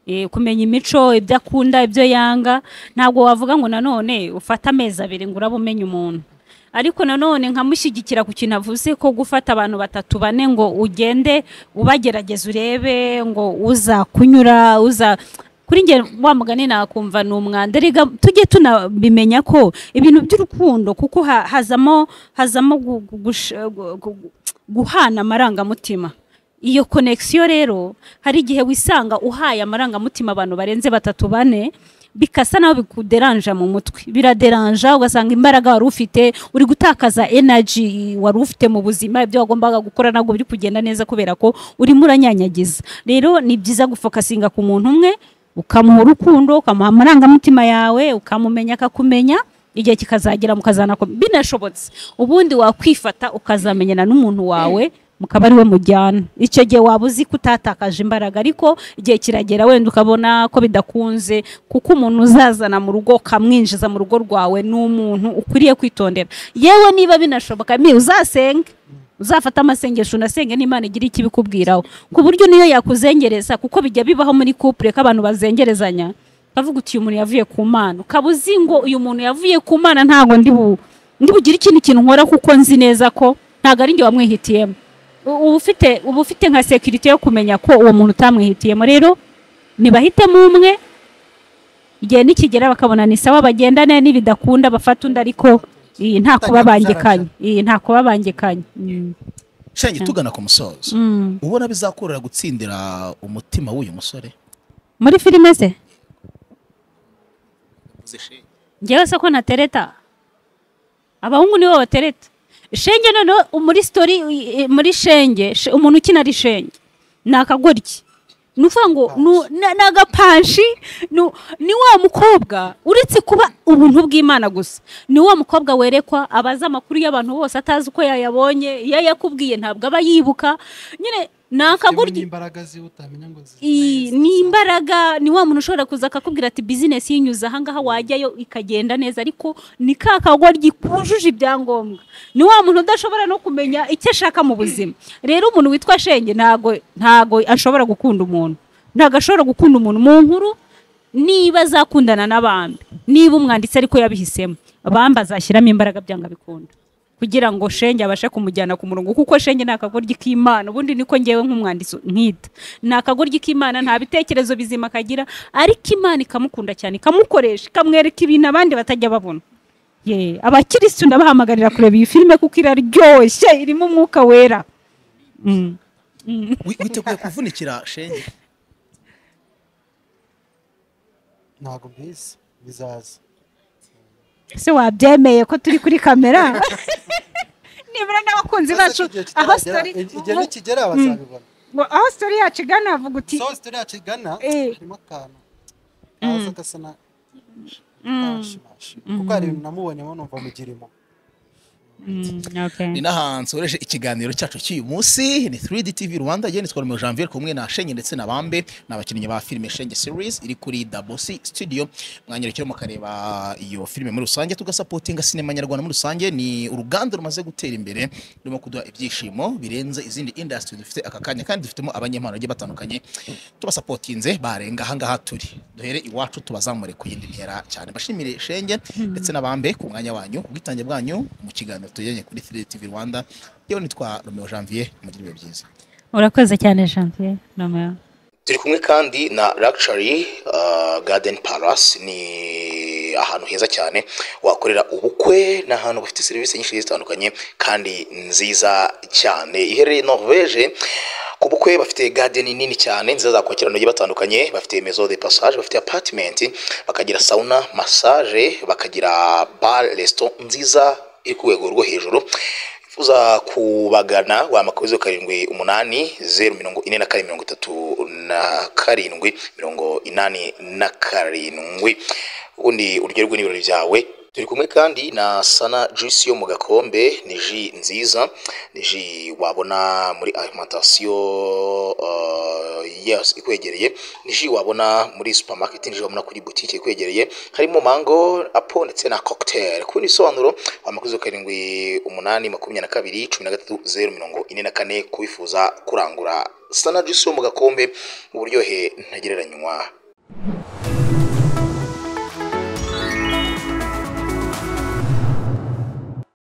eh, kumenya imico ibyo akunda ibyo yanga ntabwo wavuga ngo nanone ufate amezi abiri ngo uraba umenya umuntu ariko nanone nkamushyigikira ku kintu avuze ko gufata abantu batatu bane ngo ugende ubagerageza urebe ngo uza kunyura uza kuri njye wa mugani nakumva ni umwanda rega tujye tunabimenya ko ibintu by'urukundo kuko ha- hazamo hazamo gu- gu- gush- gu- gu- gu- guhana amarangamutima iyo konekisiyo rero hari igihe wisanga uhaye amarangamutima abantu barenze batatu bane bikasa naho bikuderanja mu mutwe biraderanja ugasanga imbaraga wari ufite uri gutakaza energy wari ufite mu buzima ibyo wagombaga gukora ntabwo biri kugenda neza kubera ko urimo uranyanyagiza rero ni byiza gufokasinga ku muntu umwe ukamuha urukundo ukamuha amarangamutima yawe ukamumenya akakumenya igihe kikazagera mukazanako binashobotse ubundi wakwifata ukazamenyana n'umuntu wawe mukaba ari we mujyana icyo gihe waba uzi ko utatakaje imbaraga ariko igihe kiragera wenda ukabona ko bidakunze kuko umuntu uzazana mu rugo ukamwinjiza mu rugo rwawe ni umuntu ukwiriye kwitondera yewe niba binashoboka mi uzasenge uzafate amasengesho unasenge n'imana igira icyo ibikubwiraho ku buryo niyo yakuzengereza kuko bijya bibaho muri kupure ko abantu bazengerezanya ukavuga uti uyu muntu yavuye ku mana ukaba uzi ngo uyu muntu yavuye ku mana ntabwo ndi bu ndi bugire ikindi kintu nkora kuko nzi neza ko ntabwo ari njye wamwihitiyemo U- uba ufite uba ufite nka sekirite yo kumenya ko uwo muntu utamwihitiyemo rero ntibahitemo umwe igihe nikigera bakabona ni sawa bagendane n'ibidakunda bafata undi ariko iyi, nta kuba bangikanye iyi, nta kuba bangikanye Mm. shenge tugana ku musozo Mm. ubona bizakorera gutsindira umutima w'uyu musore muri filime ze njyewe se ko natereta abahungu nibo batereta shenge noneho muri sitori i- i- muri shenge sh- umuntu ukina ari shenge ni akagoryi ni ukuvuga ngo nu- na- ni agapanshi nu- ni wa mukobwa uretse kuba ubuntu bw'imana gusa ni wa mukobwa werekwa abazi amakuru y'abantu bose atazi uko yayabonye iyo yakubwiye ntabwo aba yibuka nyine ni akagoryi n'imbaraga ziwe utamenya ngo zi- I- ni imbaraga ni wa muntu ushobora kuza akakubwira ati bizinesi yinyuze ahangaha wajyayo ikagenda neza ariko ni ka kagoryi kujuje ibyangombwa ni wa muntu udashobora no kumenya icyo ashaka mu buzima rero umuntu witwa shenge ntago ntago ashobora gukunda umuntu ntago ashobora gukunda umuntu mu nkuru niba azakundana n'abambi niba umwanditsi ariko yabihisemo abambi azashyiramo imbaraga byanga bikunda kugira ngo shenge abashe kumujyana ku murongo kuko shenge ni akagoryi k'imana ubundi niko ngewe nk'umwanditsi nkita ni akagoryi k'imana nta bitekerezo bizima kagira ariko imana ikamukunda cyane ikamukoresha ikamwereka ibintu abandi batajya babona ye abakirisitu ndabahamagarira kureba iyi filime kuko iraryoshye irimo umwuka wera Mm. Wi- witeguye kuvunikira shenge ntabwo mbizi bizaza se wabyemeye ko turi kuri kamera nibura n'abakunzi bacu Igihe aho kitaragera- sitori igihe nikigera bazabibona ngo aho sitori yacu igana havuga uti so sitori yacu igana Eh. harimo akantu kaza gasa na kashimashi kuko hari ibintu namubonyemo numva mugirimo ni n'ahantu nsoreje ikiganiro cyacu cy'uyu munsi ni 3D TV Rwanda yewe nitwa Romeo Janvier kumwe na Shenge ndetse na Bambe ni abakinnyi ba filime Shenge series iri kuri Double C Studio mwanyerekeye mukareba iyo filime muri rusange tugasapotinga sinema nyarwanda muri rusange ni uruganda rumaze gutera imbere rurimo kuduha ibyishimo birenze izindi industry dufite aka kanya kandi dufitemo abanyempano bagiye batandukanye tubasapotinze barenga aha ngaha turi duhere iwacu tubazamure ku yindi ntera cyane bashimire shenge ndetse n'abambe ku mwanya wanyu ubwitange bwanyu mu kiganiro tujyanye kuri 3D TV Rwanda yewe nitwa Romeo Janvier mugire ibihe byiza urakoze cyane janvier nomero turi kumwe kandi na Luxury uh, Garden Palace ni ahantu heza cyane wakorera ubukwe ni ahantu bafite serivisi nyinshi zitandukanye kandi nziza cyane iherereye Norvege ku bukwe bafite garden nini cyane nziza zakwakira abantu bagiye batandukanye bafite maison de passage bafite apartment bakagira sauna massage bakagira bar restaurant nziza iri ku rwego rwo hejuru uza kubagana wahamagara zeru karindwi umunani zeru mirongo ine na kane mirongo itatu na karindwi mirongo inani na karindwi ubundi uryoherwe n'ibirori byawe turi kumwe kandi na sana juice yo mu gakombe ni ji nziza ni ji wabona muri alimantasiyo uh, yes, ikwegereye ni ji wabona muri supermarket ni ji wabona kuri butike ikwegereye harimo mango apo ndetse na cocktail kubona ibisobanuro amakuzo karindwi umunani makumyabiri na kabiri cumi na gatatu zeru mirongo ine na kane kubifuza kurangura sana juice yo mu gakombe uburyohe ntagereranywa